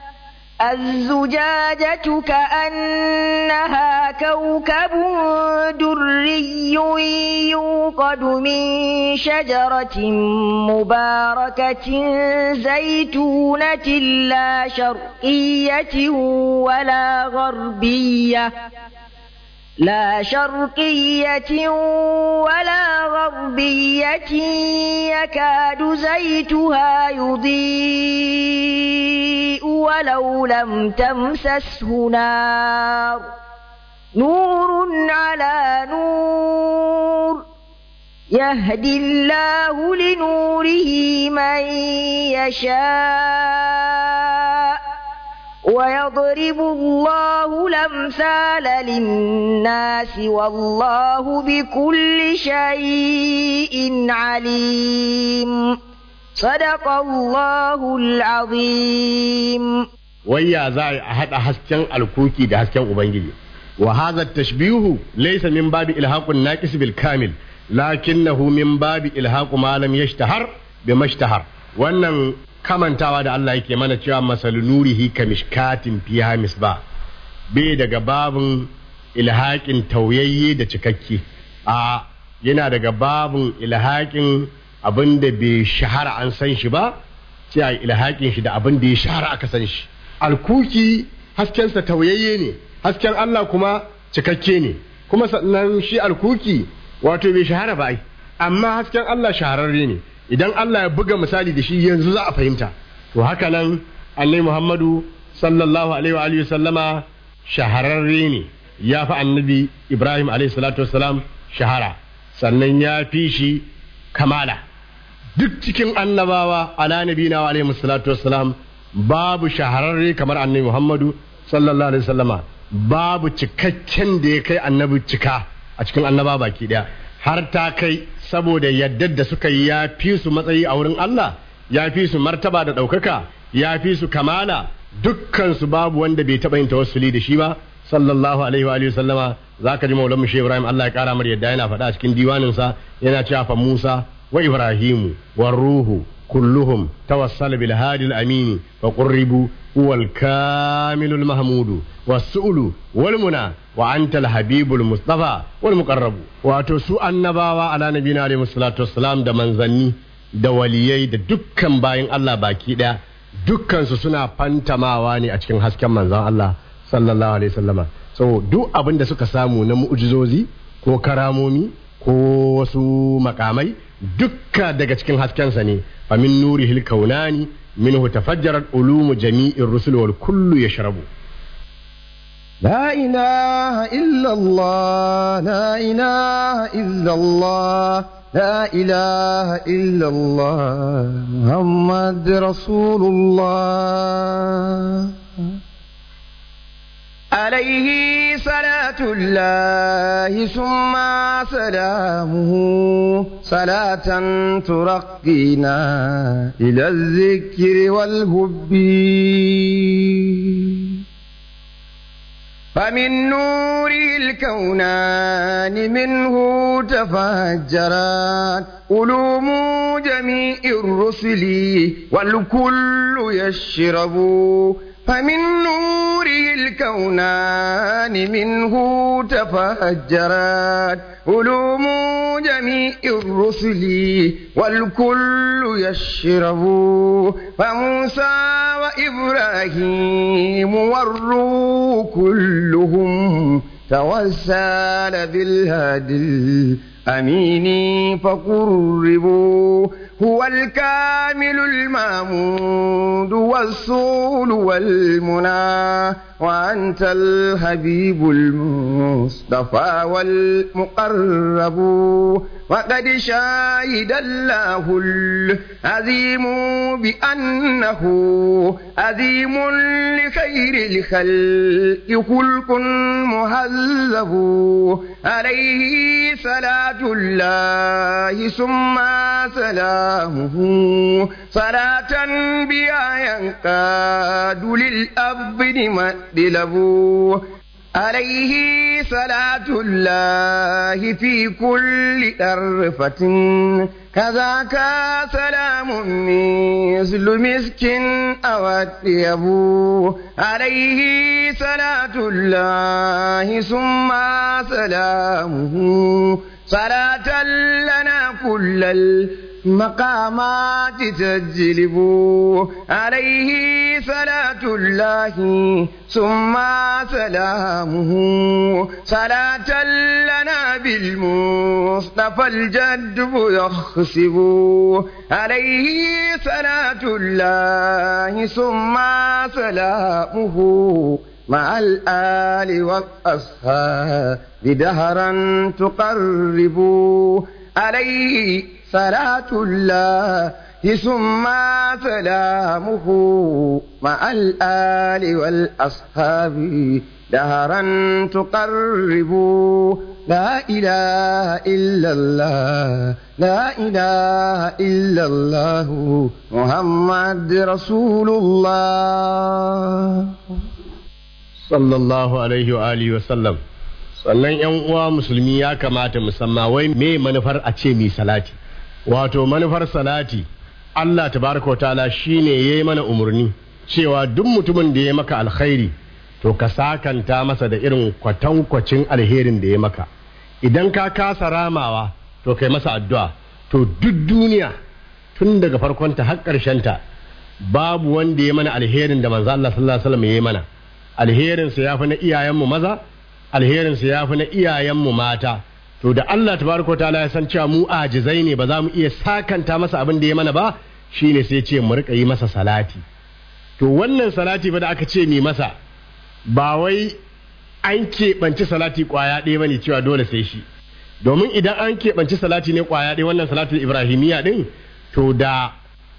الزجاجة كأنها كوكب دري يوقد من شجرة مباركة زيتونة لا شرقية ولا غربية لا شرقية ولا غربية يكاد زيتها يضيء ولو لم تمسسه نار نور على نور يهدي الله لنوره من يشاء ويضرب الله الأمثال للناس والله بكل شيء عليم صدق الله العظيم wai ya za a haɗa hasken alkuki da hasken ubangiji wa hadha tashbihu laysa min babi ilhaqun naqis bil kamil lakinnahu min babi ilhaqu ma lam yashtahar bi mashtahar wannan kamantawa da Allah yake mana cewa masal nurihi kamishkatin fiha misbah bai daga babin ilhaƙin tauyayye da cikakke a yana daga babin ilhaƙin abin da bai shahara an san shi ba sai a ilhaƙin shi da abin da ya shahara aka san shi alkuki haskensa tauyayye ne hasken Allah kuma cikakke ne kuma sannan shi alkuki wato bai shahara ba ai amma hasken Allah shahararre ne idan Allah ya buga misali da shi yanzu za a fahimta to haka nan annabi Muhammadu sallallahu alaihi wa alihi sallama shahararre ne ya fi annabi Ibrahim alaihi salatu wassalam shahara sannan ya fi shi kamala duk cikin annabawa ala nabina wa alaihi salatu wassalam babu shahararre kamar annabi Muhammadu sallallahu alaihi wasallama babu cikakken da ya kai annabi cika a cikin annaba baki daya har ta kai saboda yaddar da suka yi ya fi su matsayi a wurin Allah ya fi su martaba da ɗaukaka ya fi su kamala dukkan su babu wanda bai taɓa yin tawassuli da shi ba sallallahu alaihi wa alihi sallama zaka ji maulan mushe Ibrahim Allah ya kara mar yadda yana faɗa a cikin diwanin sa yana cewa fa Musa wa Ibrahimu war ruhu kulluhum tawassala bil hadi al amini fa qurribu huwal kamilul mahmudu was-su'lu wal muna wa antal habibul mustafa wal muqarrabu wato su annabawa ala nabiyina alaihi salatu wassalam da manzanni da waliyai da dukkan bayin Allah baki daya dukkan su suna fantamawa ne a cikin hasken manzon Allah sallallahu alaihi wasallama so duk abin da suka samu na mu'jizozi ko karamomi ko wasu makamai dukka daga cikin haskensa ne fa min nurihil kaunani minhu tafajjarat ulumu jami'ir rusul wal kullu yashrabu لا إله إلا الله لا إله إلا الله لا إله إلا الله محمد رسول الله عليه صلاة الله ثم سلامه صلاة ترقينا إلى الذكر والهب فمن نور الكونان منه تفجرت علوم جميع الرسل والكل يشرب فمن نوره الكونان منه تفجرت علوم جميع الرسل والكل يشرب فموسى وإبراهيم والروح كلهم توسل بالهدي الأمين فقربوا هو الكامل المامود والصول والمنى وأنت الحبيب المصطفى والمقرب وقد شاهد الله العظيم بأنه عظيم لخير الخلق خلق مهذب عليه صلاة الله ثم سلامه صلاة بها ينقاد للأبد مدلب عليه صلاة الله في كل أرفة كذاك سلام مثل مسك أو الطيب عليه صلاة الله ثم سلامه صلاة لنا كل المقامات تجلب عليه صلاة الله ثم سلامه صلاة لنا بالمصطفى الجد يخسب عليه صلاة الله ثم سلامه مع الآل والأصحاب دهرا تقرب عليه صلاة الله ثم سلامه مع الآل والأصحاب دهرا تقرب لا إله إلا الله لا إله إلا الله محمد رسول الله sallallahu alaihi wa alihi wa sallam sannan yan uwa musulmi ya kamata musamman wai me manufar a ce mi salati wato manufar salati Allah tabaraka wa ta'ala shine yayi mana umarni cewa duk mutumin da ya maka alkhairi to ka sakanta masa da irin kwatankwacin alherin da ya maka idan ka kasa ramawa to kai masa addu'a to duk duniya tun daga farkonta har ta babu wanda ya mana alherin da manzo Allah sallallahu alaihi wasallam ya yi mana alherin sa yafi na iyayenmu maza alherin sa yafi na iyayenmu mata to da Allah tabaraka ta'ala ya san cewa mu ajizai ne ba za mu iya sakanta masa abin da ya mana ba shine sai ce mu rika yi masa salati to wannan salati ba da aka ce mi masa ba wai an keɓanci salati ƙwaya ɗaya bane cewa dole sai shi domin idan an keɓanci salati ne ƙwaya ɗaya wannan salatin ibrahimiyya ɗin to da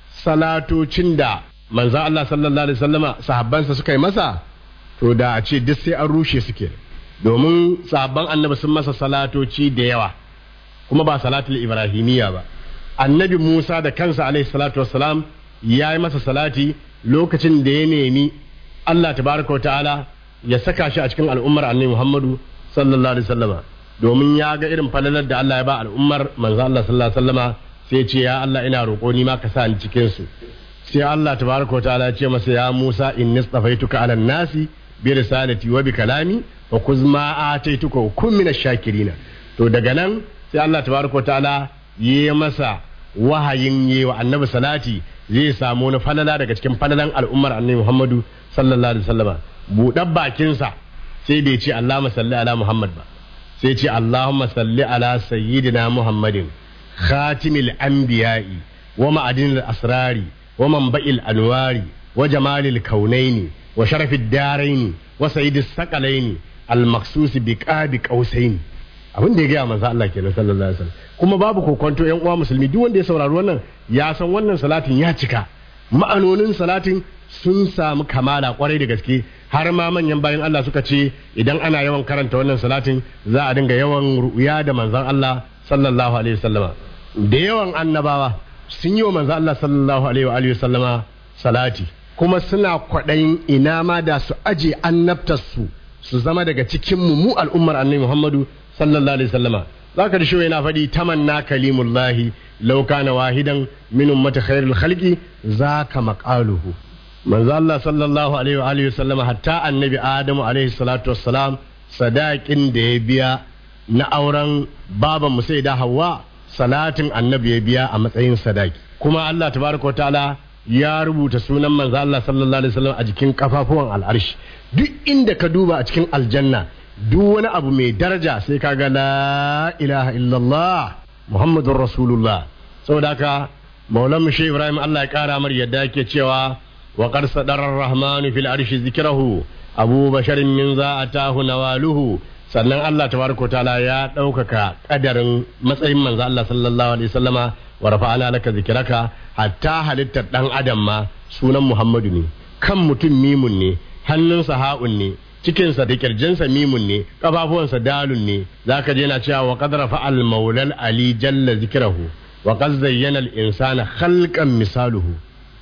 salatocin da manzan Allah sallallahu alaihi wasallama sahabbansa suka yi masa to da a ce duk sai an rushe suke domin sahabban annabi sun masa salatoci da yawa kuma ba salatul ibrahimiyya ba annabi Musa da kansa alaihi salatu wassalam ya yi masa salati lokacin da ya nemi Allah tabaraka wa ta'ala ya saka shi a cikin al'ummar annabi Muhammadu sallallahu alaihi wasallama domin ya ga irin falalar da Allah ya ba al'ummar manzo Allah sallallahu alaihi wasallama sai ce ya Allah ina roƙo ni ma ka sa ni cikin su sai Allah tabaraka wa ta'ala ya ce masa ya Musa inni stafaituka ala nasi bi risalati wa bi kalami wa kuz ma ataituka wa kun minash shakirina to daga nan sai Allah tabaraka wa ta'ala yi masa wahayin yi wa annabi salati zai samu wani falala daga cikin falalan al'ummar annabi Muhammadu sallallahu alaihi wasallama buɗar bakinsa sai bai ce Allahumma salli ala Muhammad ba sai ce Allahumma salli ala sayyidina Muhammadin khatimil anbiya'i wa ma'adinil asrari wa manba'il anwari wa jamalil kaunaini wa sharafid daraini wa sayyidis saqalaini al maqsus bi qabi qausaini abin da ya gaya manzo Allah kenan sallallahu alaihi wasallam kuma babu kokonto yan uwa musulmi duk wanda ya saurari wannan ya san wannan salatin ya cika ma'anonin salatin sun samu kamala kwarai da gaske har ma manyan bayan Allah suka ce idan ana yawan karanta wannan salatin za a dinga yawan ru'ya da manzon Allah sallallahu alaihi wasallama da yawan annabawa sun yi wa manzon Allah sallallahu alaihi wa alihi wasallama salati kuma suna kwaɗayin ina ma da su aje annabtarsu su zama daga cikin mu mu al'ummar annabi Muhammadu sallallahu alaihi wasallama zaka da shi yana faɗi tamanna kalimullahi law kana wahidan min ummati khairil khalqi zaka maqaluhu manzo Allah sallallahu alaihi wa alihi wasallama hatta annabi Adamu alaihi salatu wassalam sadakin da ya biya na auren baban mu sai da Hawwa salatin annabi ya biya a matsayin sadaki kuma Allah tabaraka wa ta'ala ya rubuta sunan manzo Allah sallallahu alaihi wasallam a jikin kafafuwan al'arshi duk inda ka duba a cikin aljanna duk wani abu mai daraja sai ka ga la ilaha illallah muhammadur rasulullah saboda haka maulan mu ibrahim Allah ya kara mar yadda yake cewa wa qad sadara ar-rahman fil arshi zikrahu abu basharin min za'atahu nawaluhu sannan Allah tabaraka taala ya ɗaukaka kadarin matsayin manzo Allah sallallahu alaihi wasallama wa rafa'ana laka zikraka hatta halittar dan adam ma sunan muhammadu ne kan mutum mimun ne hannunsa ha'un ne cikinsa da kirjinsa mimun ne kafafuwansa dalun ne zaka je na cewa wa qad rafa'al maulal ali jalla zikrahu wa qad zayyana al insana khalqan misaluhu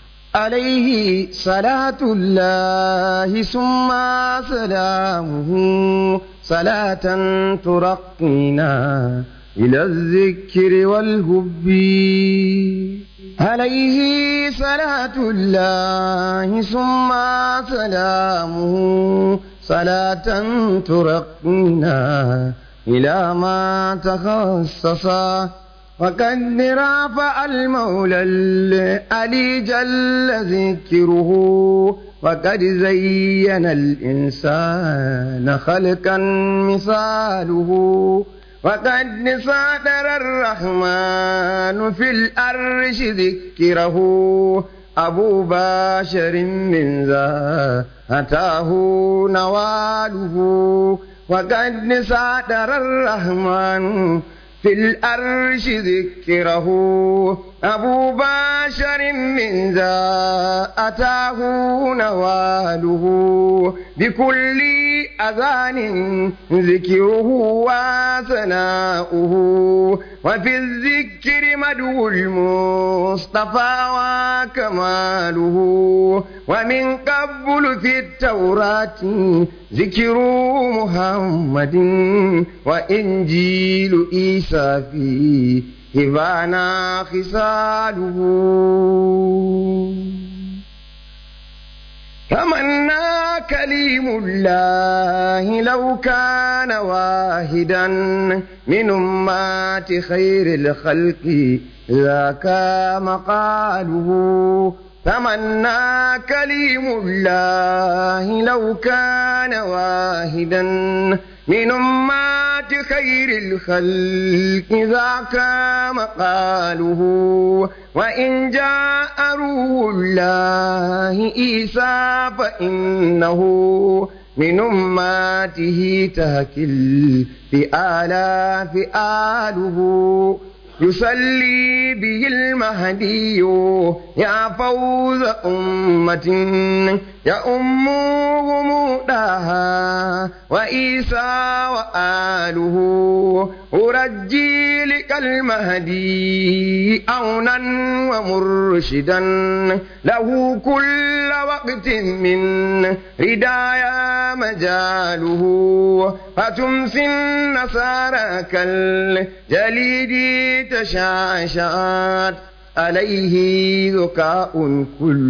عليه صلاة الله ثم سلامه صلاة ترقينا إلى الذكر والهب عليه صلاة الله ثم سلامه صلاة ترقينا إلى ما تخصصا وقد رافع المولى العلي جل ذكره وقد زين الإنسان خلقا مثاله وقد صادر الرحمن في الأرش ذكره أبو باشر من ذا أتاه نواله وقد صادر الرحمن في الأرش ذكره أبو باشر من ذا أتاه نواله بكل أذان ذكره وثناؤه وفي الذكر مدو المصطفى وكماله ومن قبل في التوراة ذكر محمد وإنجيل عيسى فيه هبانا خصاله تمنى كليم الله لو كان واحدا من أمات خير الخلق ذاك مقاله تمنى كليم الله لو كان واحدا من أمات خير الخلق ذاك مقاله وإن جاء روح الله عيسى فإنه من أماته تهكل بآلاف آله يصلي به المهدي يا فوز أمة يا أمهم داها وإيسى وآله أرجي لك المهدي أونا ومرشدا له كل وقت من ردايا مجاله فتمسي النصارى كالجليد تشاشات عليه ذكاء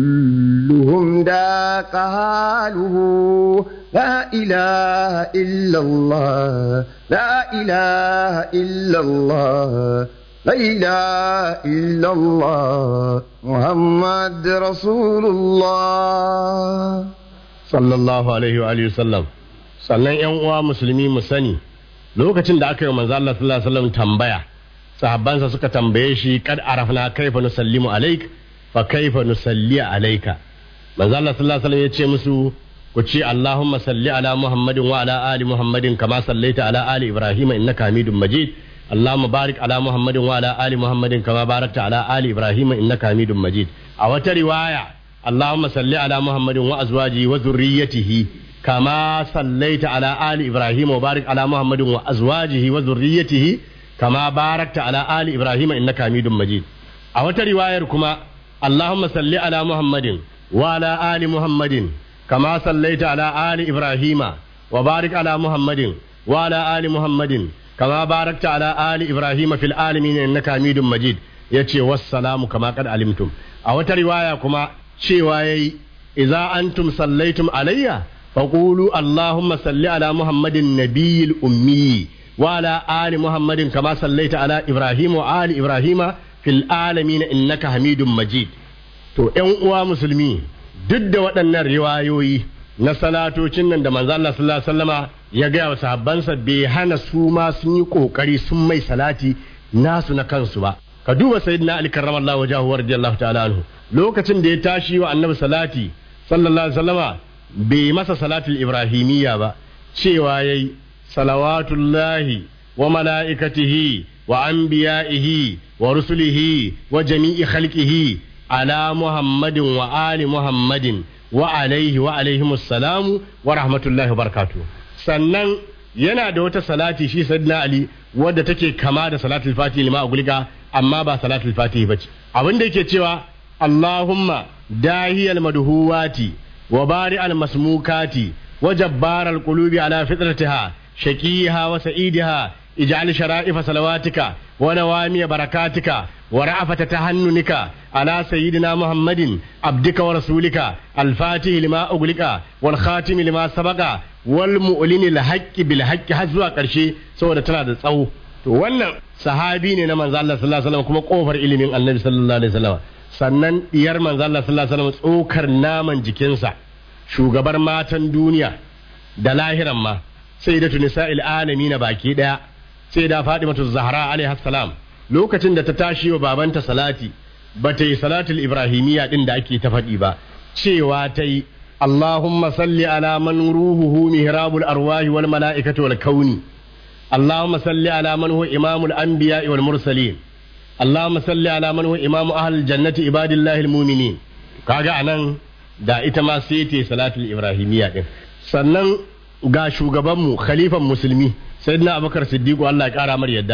كلهم ذاك حاله لا إله إلا الله لا إله إلا الله لا إله إلا الله محمد رسول الله sallallahu alaihi wa alihi sallam sannan yan uwa musulmi mu sani lokacin da aka yi manzo Allah sallallahu alaihi wasallam tambaya sahabbansa suka tambaye shi kad arafna kaifa nusallimu alaik fa kaifa nusalli alaika manzo Allah sallallahu alaihi wasallam ya ce musu ku ce Allahumma salli ala Muhammadin wa ala ali Muhammadin kama sallaita ala ali Ibrahim innaka Hamidum Majid Allahumma barik ala Muhammadin wa ala ali Muhammadin kama barakta ala ali Ibrahim innaka Hamidum Majid a wata riwaya اللهم صل على محمد وازواجه وذريته كما صليت على ال ابراهيم وبارك على محمد وازواجه وذريته كما باركت على ال ابراهيم انك حميد مجيد a wata riwayar kuma اللهم صل على محمد وعلى ال محمد كما صليت على ال ابراهيم وبارك على محمد وعلى ال محمد كما باركت على ال ابراهيم في العالمين انك حميد مجيد yace wassalamu kama kad alimtum a wata riwaya kuma cewa yayi idza antum sallaitum alayya faqulu allahumma salli ala muhammadin nabiyil ummi wa ala ali muhammadin kama sallaita ala ibrahim wa ali ibrahima fil alamin innaka hamidum majid to ƴan uwa musulmi duk da waɗannan riwayoyi na salatocin nan da manzo Allah sallallahu alaihi wasallama ya gaya wa sahabbansa bai hana su ma sun yi kokari sun mai salati nasu na kansu ba ka duba sayyidina ali karramallahu wajahu radiyallahu ta'ala anhu lokacin da ya tashi wa annabi salati sallallahu alaihi wasallama bai masa salatul ibrahimiyya ba cewa yayi salawatullahi wa mala'ikatihi wa anbiya'ihi wa rusulihi wa jami'i khalqihi ala muhammadin wa ali muhammadin wa alaihi wa alaihimus salamu wa rahmatullahi wa barakatuh sannan yana da wata salati shi sayyidina ali wadda take kama da salatul fatihi lima a gulga amma ba salatul fatihi bace abin da yake cewa Allahumma dahiyal madhuwati wa bari'al masmukati wa jabbaral qulubi ala fitratiha shaqiha wa sa'idiha ij'al shara'ifa salawatika wa nawami barakatika wa ra'afata tahannunika ala sayyidina muhammadin abdika wa rasulika al-fatih lima uglika wal khatim lima sabaqa wal mu'linil haqqi bil haqqi har zuwa karshe saboda tana da tsawo to wannan sahabi ne na manzo Allah sallallahu alaihi wasallam kuma kofar ilimin annabi sallallahu alaihi wasallam sannan diyar manzo Allah sallallahu alaihi wasallam tsokar naman jikinsa shugabar matan duniya da lahiran ma sai da tunisa'il alamin baki daya sai da Fatimatu Zahra alaiha salam lokacin da ta tashi wa babanta salati ba ta yi salatul ibrahimiyya din da ake ta faɗi ba cewa ta yi Allahumma salli ala man ruhuhu mihrabul arwahi wal mala'ikati wal kauni اللهم صل على من هو إمام الأنبياء والمرسلين اللهم صل على من هو إمام أهل الجنة عباد الله المؤمنين kaga anan da ita ma sai ta salatul ibrahimiyya din sannan ga shugabanmu khalifan musulmi sayyidina abubakar siddiqu Allah ya kara mar yadda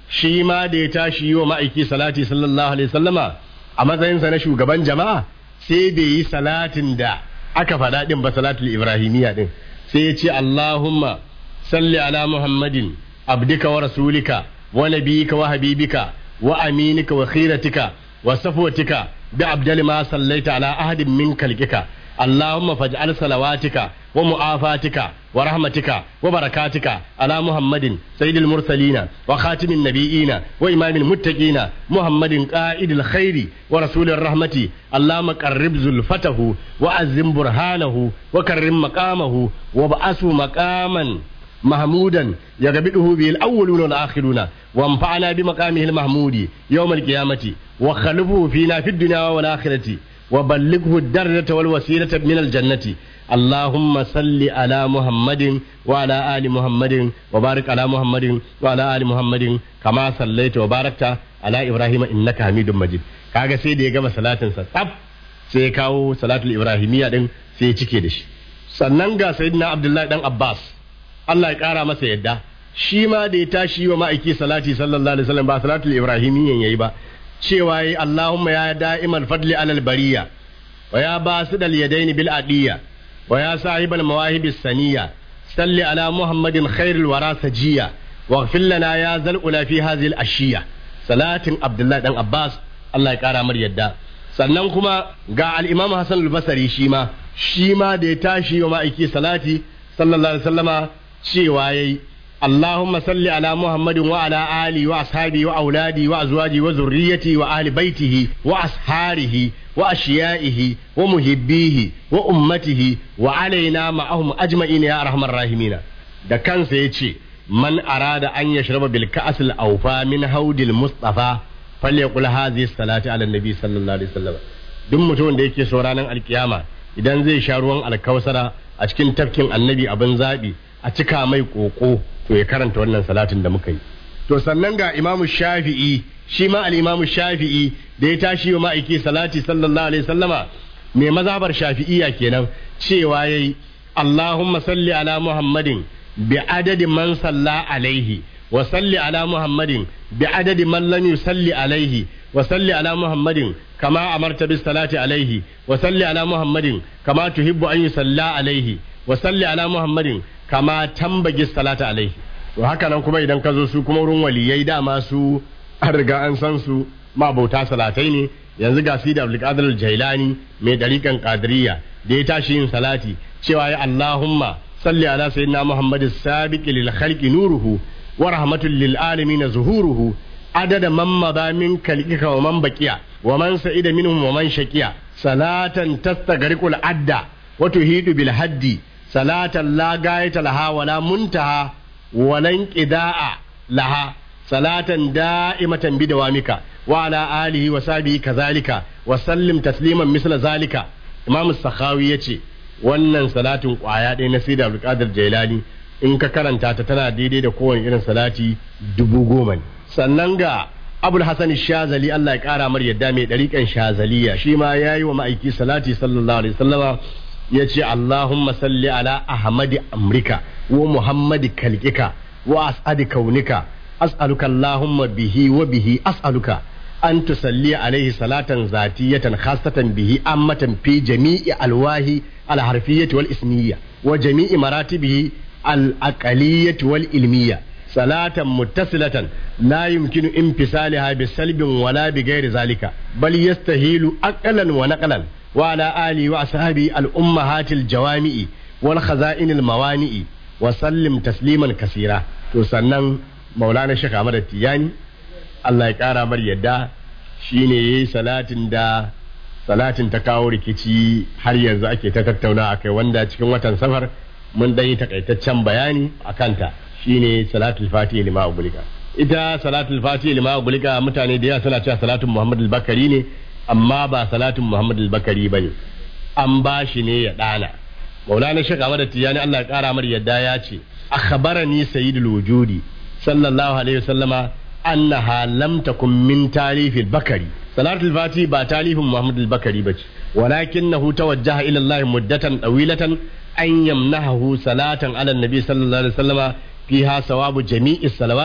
shi ma da ya tashi yi wa ma'aiki salati sallallahu alaihi wasallama a matsayinsa na shugaban jama'a sai bai yi salatin da aka faɗa ɗin ba salatul ibrahimiyya ɗin sai ya ce allahumma salli ala muhammadin abdika wa rasulika wa nabiyika wa habibika wa aminika wa khiratika wa safwatika bi abdal ma sallaita ala ahadin min kalkika اللهم فاجعل صلواتك ومعافاتك ورحمتك وبركاتك على محمد سيد المرسلين وخاتم النبيين وإمام المتقين محمد قائد الخير ورسول الرحمة اللهم قرب زلفته وعزم برهانه وكرم مقامه وابعثه مقاما محمودا يغبطه به الأولون والآخرون وانفعنا بمقامه المحمود يوم القيامة وخلفه فينا في الدنيا والآخرة وبلغه الدرجة والوسيلة من الجنة اللهم صل على محمد وعلى آل محمد وبارك على محمد وعلى آل محمد كما صليت وباركت على إبراهيم إنك حميد مجيد kaga sai da ya gama salatinsa tsaf sai ya kawo salatul ibrahimiyya din sai ya cike da shi sannan ga sayyidina abdullahi dan abbas Allah ya kara masa yadda shi ma da ya tashi wa ma'aiki salati sallallahu alaihi wasallam ba salatul ibrahimiyyan yayi ba cewa yi Allahumma ya da'imal fadli alal bariya wa ya basidal yadaini bil adiya wa ya sahibal mawahibis saniya salli ala muhammadin khairul wara sajiya wa lana ya zal ula fi hadhihi al ashiya salatin abdullahi dan abbas Allah ya kara mar yadda sannan kuma ga al-imam hasan al-basri shi ma shi ma da ya tashi wa ma'aiki salati sallallahu alaihi wasallama cewa yayi اللهم صل على محمد وعلى آله وأصحابه وأولاده وأزواجه وذريته وأهل بيته وأصحاره وأشيائه ومحبيه وأمته وعلينا معهم أجمعين يا أرحم الراحمين da kansa ya ce man arada an ya shirba bil ka'asil aufa min haudil mustafa falyaqul hadhihi salati ala nabi sallallahu alaihi wasallam duk mutumin da yake so ranar alkiyama idan zai sha ruwan alkausara a cikin tafkin annabi abin zabi a cika mai koko to ya karanta wannan salatin da muka yi to sannan ga imamu shafi'i shi ma al-imamu shafi'i da ya tashi wa ma'aiki salati sallallahu alaihi sallama mai mazhabar shafi'iyya kenan cewa yayi Allahumma salli ala Muhammadin bi adadi man salla alaihi wa salli ala Muhammadin bi adadi man lam yusalli alaihi wa salli ala Muhammadin kama amarta bis salati alaihi wa salli ala Muhammadin kama tuhibbu an yusalla alaihi wa salli ala Muhammadin kama tambagi salata alaihi to haka nan kuma idan ka zo su kuma wurin waliyai dama su an riga an san su mabauta salatai ne yanzu ga sida abdulkadir jailani mai dariƙan qadiriyya da ya tashi yin salati cewa ya allahumma salli ala sayyidina muhammadin sabiqi lil khalqi nuruhu wa rahmatul lil alamin zuhuruhu adada man madha min kalqika wa man baqiya wa man sa'ida minhum wa man shaqiya salatan tastagriqul adda wa tuhidu bil haddi salatan la gayata laha wala muntaha walan qida'a laha salatan da'imatan bi dawamika wa ala alihi wa sahbihi kazalika wa sallim tasliman misla zalika imam sakhawi yace wannan salatin kwaya ɗaya na sida abdulkadir jailani in ka karanta ta tana daidai da kowane irin salati dubu goma ne sannan ga abul hasan shazali Allah ya kara mar yadda mai ɗariƙan shazaliya shi ma yayi wa ma'aiki salati sallallahu alaihi wasallama ya ce Allahumma salli ala Ahmadi Amrika wa Muhammadi kalkika wa as'adi kaunika as'aluka Allahumma bihi wa bihi as'aluka an tusalli alaihi salatan zatiyatan khasatan bihi ammatan fi jami'i alwahi alharfiyyati wal ismiyya wa jami'i maratibihi al-aqaliyyati wal ilmiyya salatan muttasilatan la yumkinu infisalaha bisalbin wala bighairi zalika bal yastahilu aqlan wa naqlan وعلى آله وأصحابه الأمهات الجوامع والخزائن الموانئ وسلم تسليما كثيرا تسنن مولانا الشيخ أحمد التياني الله يقارى مر يدا shine salatin da salatin ta kawo rikici har yanzu ake ta tattauna akai wanda cikin watan safar mun dan yi takaitaccen bayani a kanta shine salatul fatihi lima ugulika ita salatul fatihi lima ugulika mutane da yawa suna cewa salatul muhammad al-bakari ne amma ba salatin Muhammad al-Bakari bane an ba shi ne ya dana Maulana Sheikh Ahmad Tijani Allah ya kara mar yadda ya ce akhbarani sayyidul wujudi sallallahu alaihi wasallama annaha lam takun min talif al-Bakari salatul fati ba talifin Muhammad al-Bakari bace walakinahu tawajjaha ila Allah muddatan tawilatan an yamnahu salatan ala nabi sallallahu alaihi wasallama fiha sawabu jami'i salawati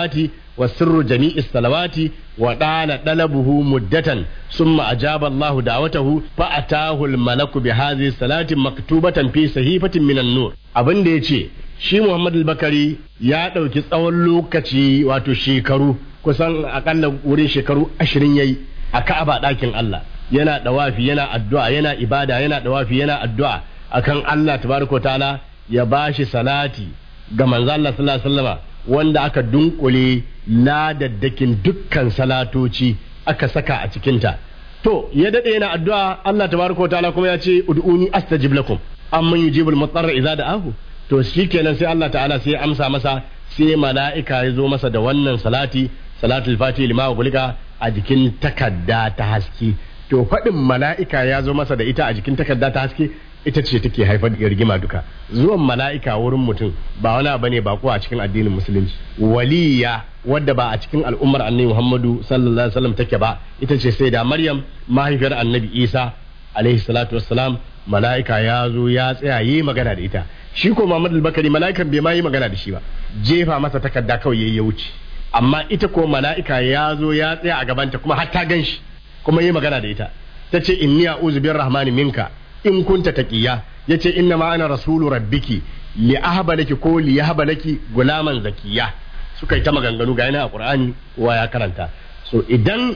wa sirru jami'is salawati wa dana dalabuhu muddatan summa ajaba Allah da'watahu fa atahu al malaku bi hadhihi salati maktubatan fi sahifatin minan nur abin da yace shi Muhammad al-Bakari ya dauki tsawon lokaci wato shekaru kusan akalla wurin shekaru 20 yayi a Ka'aba dakin Allah yana dawafi yana addu'a yana ibada yana dawafi yana addu'a akan Allah tabaraka ta'ala ya bashi salati ga manzo Allah sallallahu alaihi wasallama wanda aka dunkule ladaddakin dukkan salatoci aka saka a cikinta to ya dade yana addu'a Allah tabaraka ta'ala kuma ya ce ud'uni astajib lakum amman yujibul mutarra idza da'ahu to shikenan sai Allah ta'ala sai ya amsa masa sai mala'ika ya zo masa da wannan salati salatul fati lima gulika a jikin takadda ta haske to faɗin mala'ika ya zo masa da ita a jikin takadda ta haske ita ce take haifar da rigima duka zuwan mala'ika wurin mutum ba wani abu ne ba ko a cikin addinin musulunci waliya wadda ba a cikin al'ummar annabi Muhammadu sallallahu alaihi wasallam take ba ita ce sai da Maryam mahaifiyar annabi Isa alaihi salatu wassalam mala'ika ya zo ya tsaya yi magana da ita shi ko Muhammad al-Bakari mala'ikan bai ma yi magana da shi ba jefa masa takarda kawai yayi ya wuce amma ita ko mala'ika ya zo ya tsaya a gabanta kuma har ta gan shi kuma yi magana da ita ta ce inni a'udhu birrahmani minka in kunta taqiya yace inna ma ana rasulu rabbiki li ahaba laki ko li yahaba laki gulaman zakiya suka yi ta maganganu ga yana a qur'ani wa ya karanta so idan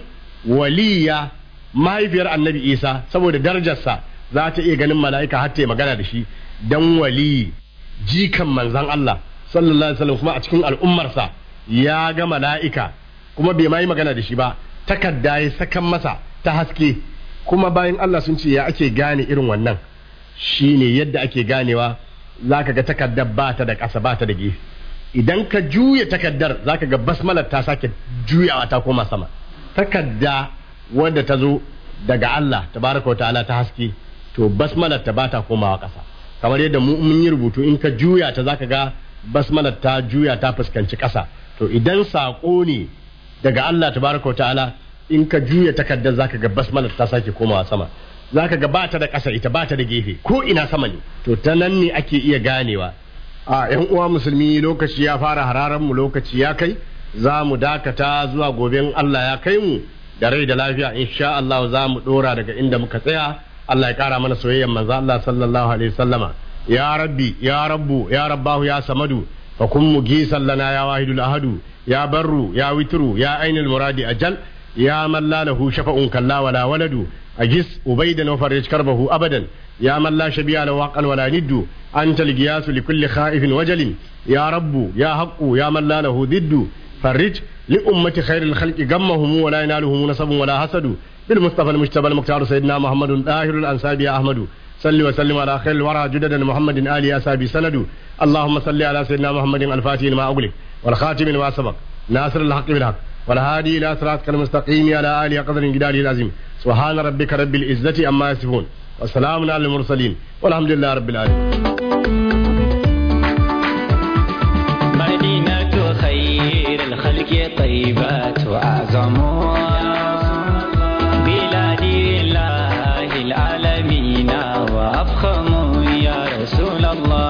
waliya mahaifiyar annabi isa saboda darajarsa za ta iya ganin mala'ika har ta yi magana da shi dan wali jikan manzan Allah sallallahu alaihi wasallam kuma a cikin al'ummarsa ya ga mala'ika kuma bai ma yi magana da shi ba takarda ya sakan masa ta haske kuma bayan Allah sun ce ya ake gane irin wannan shine yadda ake ganewa zaka ga takardar ba ta da ƙasa ba ta da gefe idan ka juya takardar zaka ga basmalar ta sake juyawa ta koma sama takarda wadda ta zo daga Allah tabaraka wa ta'ala ta haske to basmalar ta ba ta komawa ƙasa kamar yadda mu mun yi rubutu in ka juya ta zaka ga basmalar ta juya ta fuskanci ƙasa to idan saƙo ne daga Allah tabaraka wa ta'ala in ka juya takardar zaka ga basmalar ta sake komawa sama zaka ga bata da ƙasa ita bata da gefe ko ina sama ne to ta nan ne ake iya ganewa a yan uwa musulmi lokaci ya fara hararan mu lokaci ya kai za mu dakata zuwa goben Allah ya kai mu da rai da lafiya insha Allah za mu dora daga inda muka tsaya Allah ya kara mana soyayyar manzo Allah sallallahu alaihi wasallama ya rabbi ya rabbu ya rabbahu ya samadu fa kun mugisan lana ya wahidul ahadu ya barru ya witru ya ainul muradi ajal يا من لا له شفع كلا ولا ولد أجس أبيدا وفرج كربه أبدا يا من لا شبيه له حقا ولا ند أنت القياس لكل خائف وجل يا رب يا حق يا من لا له ضد فرج لأمة خير الخلق غمهم ولا ينالهم نصب ولا حسد بالمصطفى المجتبى المختار سيدنا محمد طاهر الأنساب يا أحمد صل وسلم على خير الورى جددا محمد آل أسابي سند اللهم صل على سيدنا محمد الفاتح لما أغلق والخاتم لما سبق ناصر الحق بالحق والهادي إلى صراطك المستقيم على آله قدر جداره العظيم سبحان ربك رب العزة أما يصفون وسلام على المرسلين والحمد لله رب العالمين مدينة خير الخلق طيبات وأعظم بلاد الله العالمين وأفخم يا رسول الله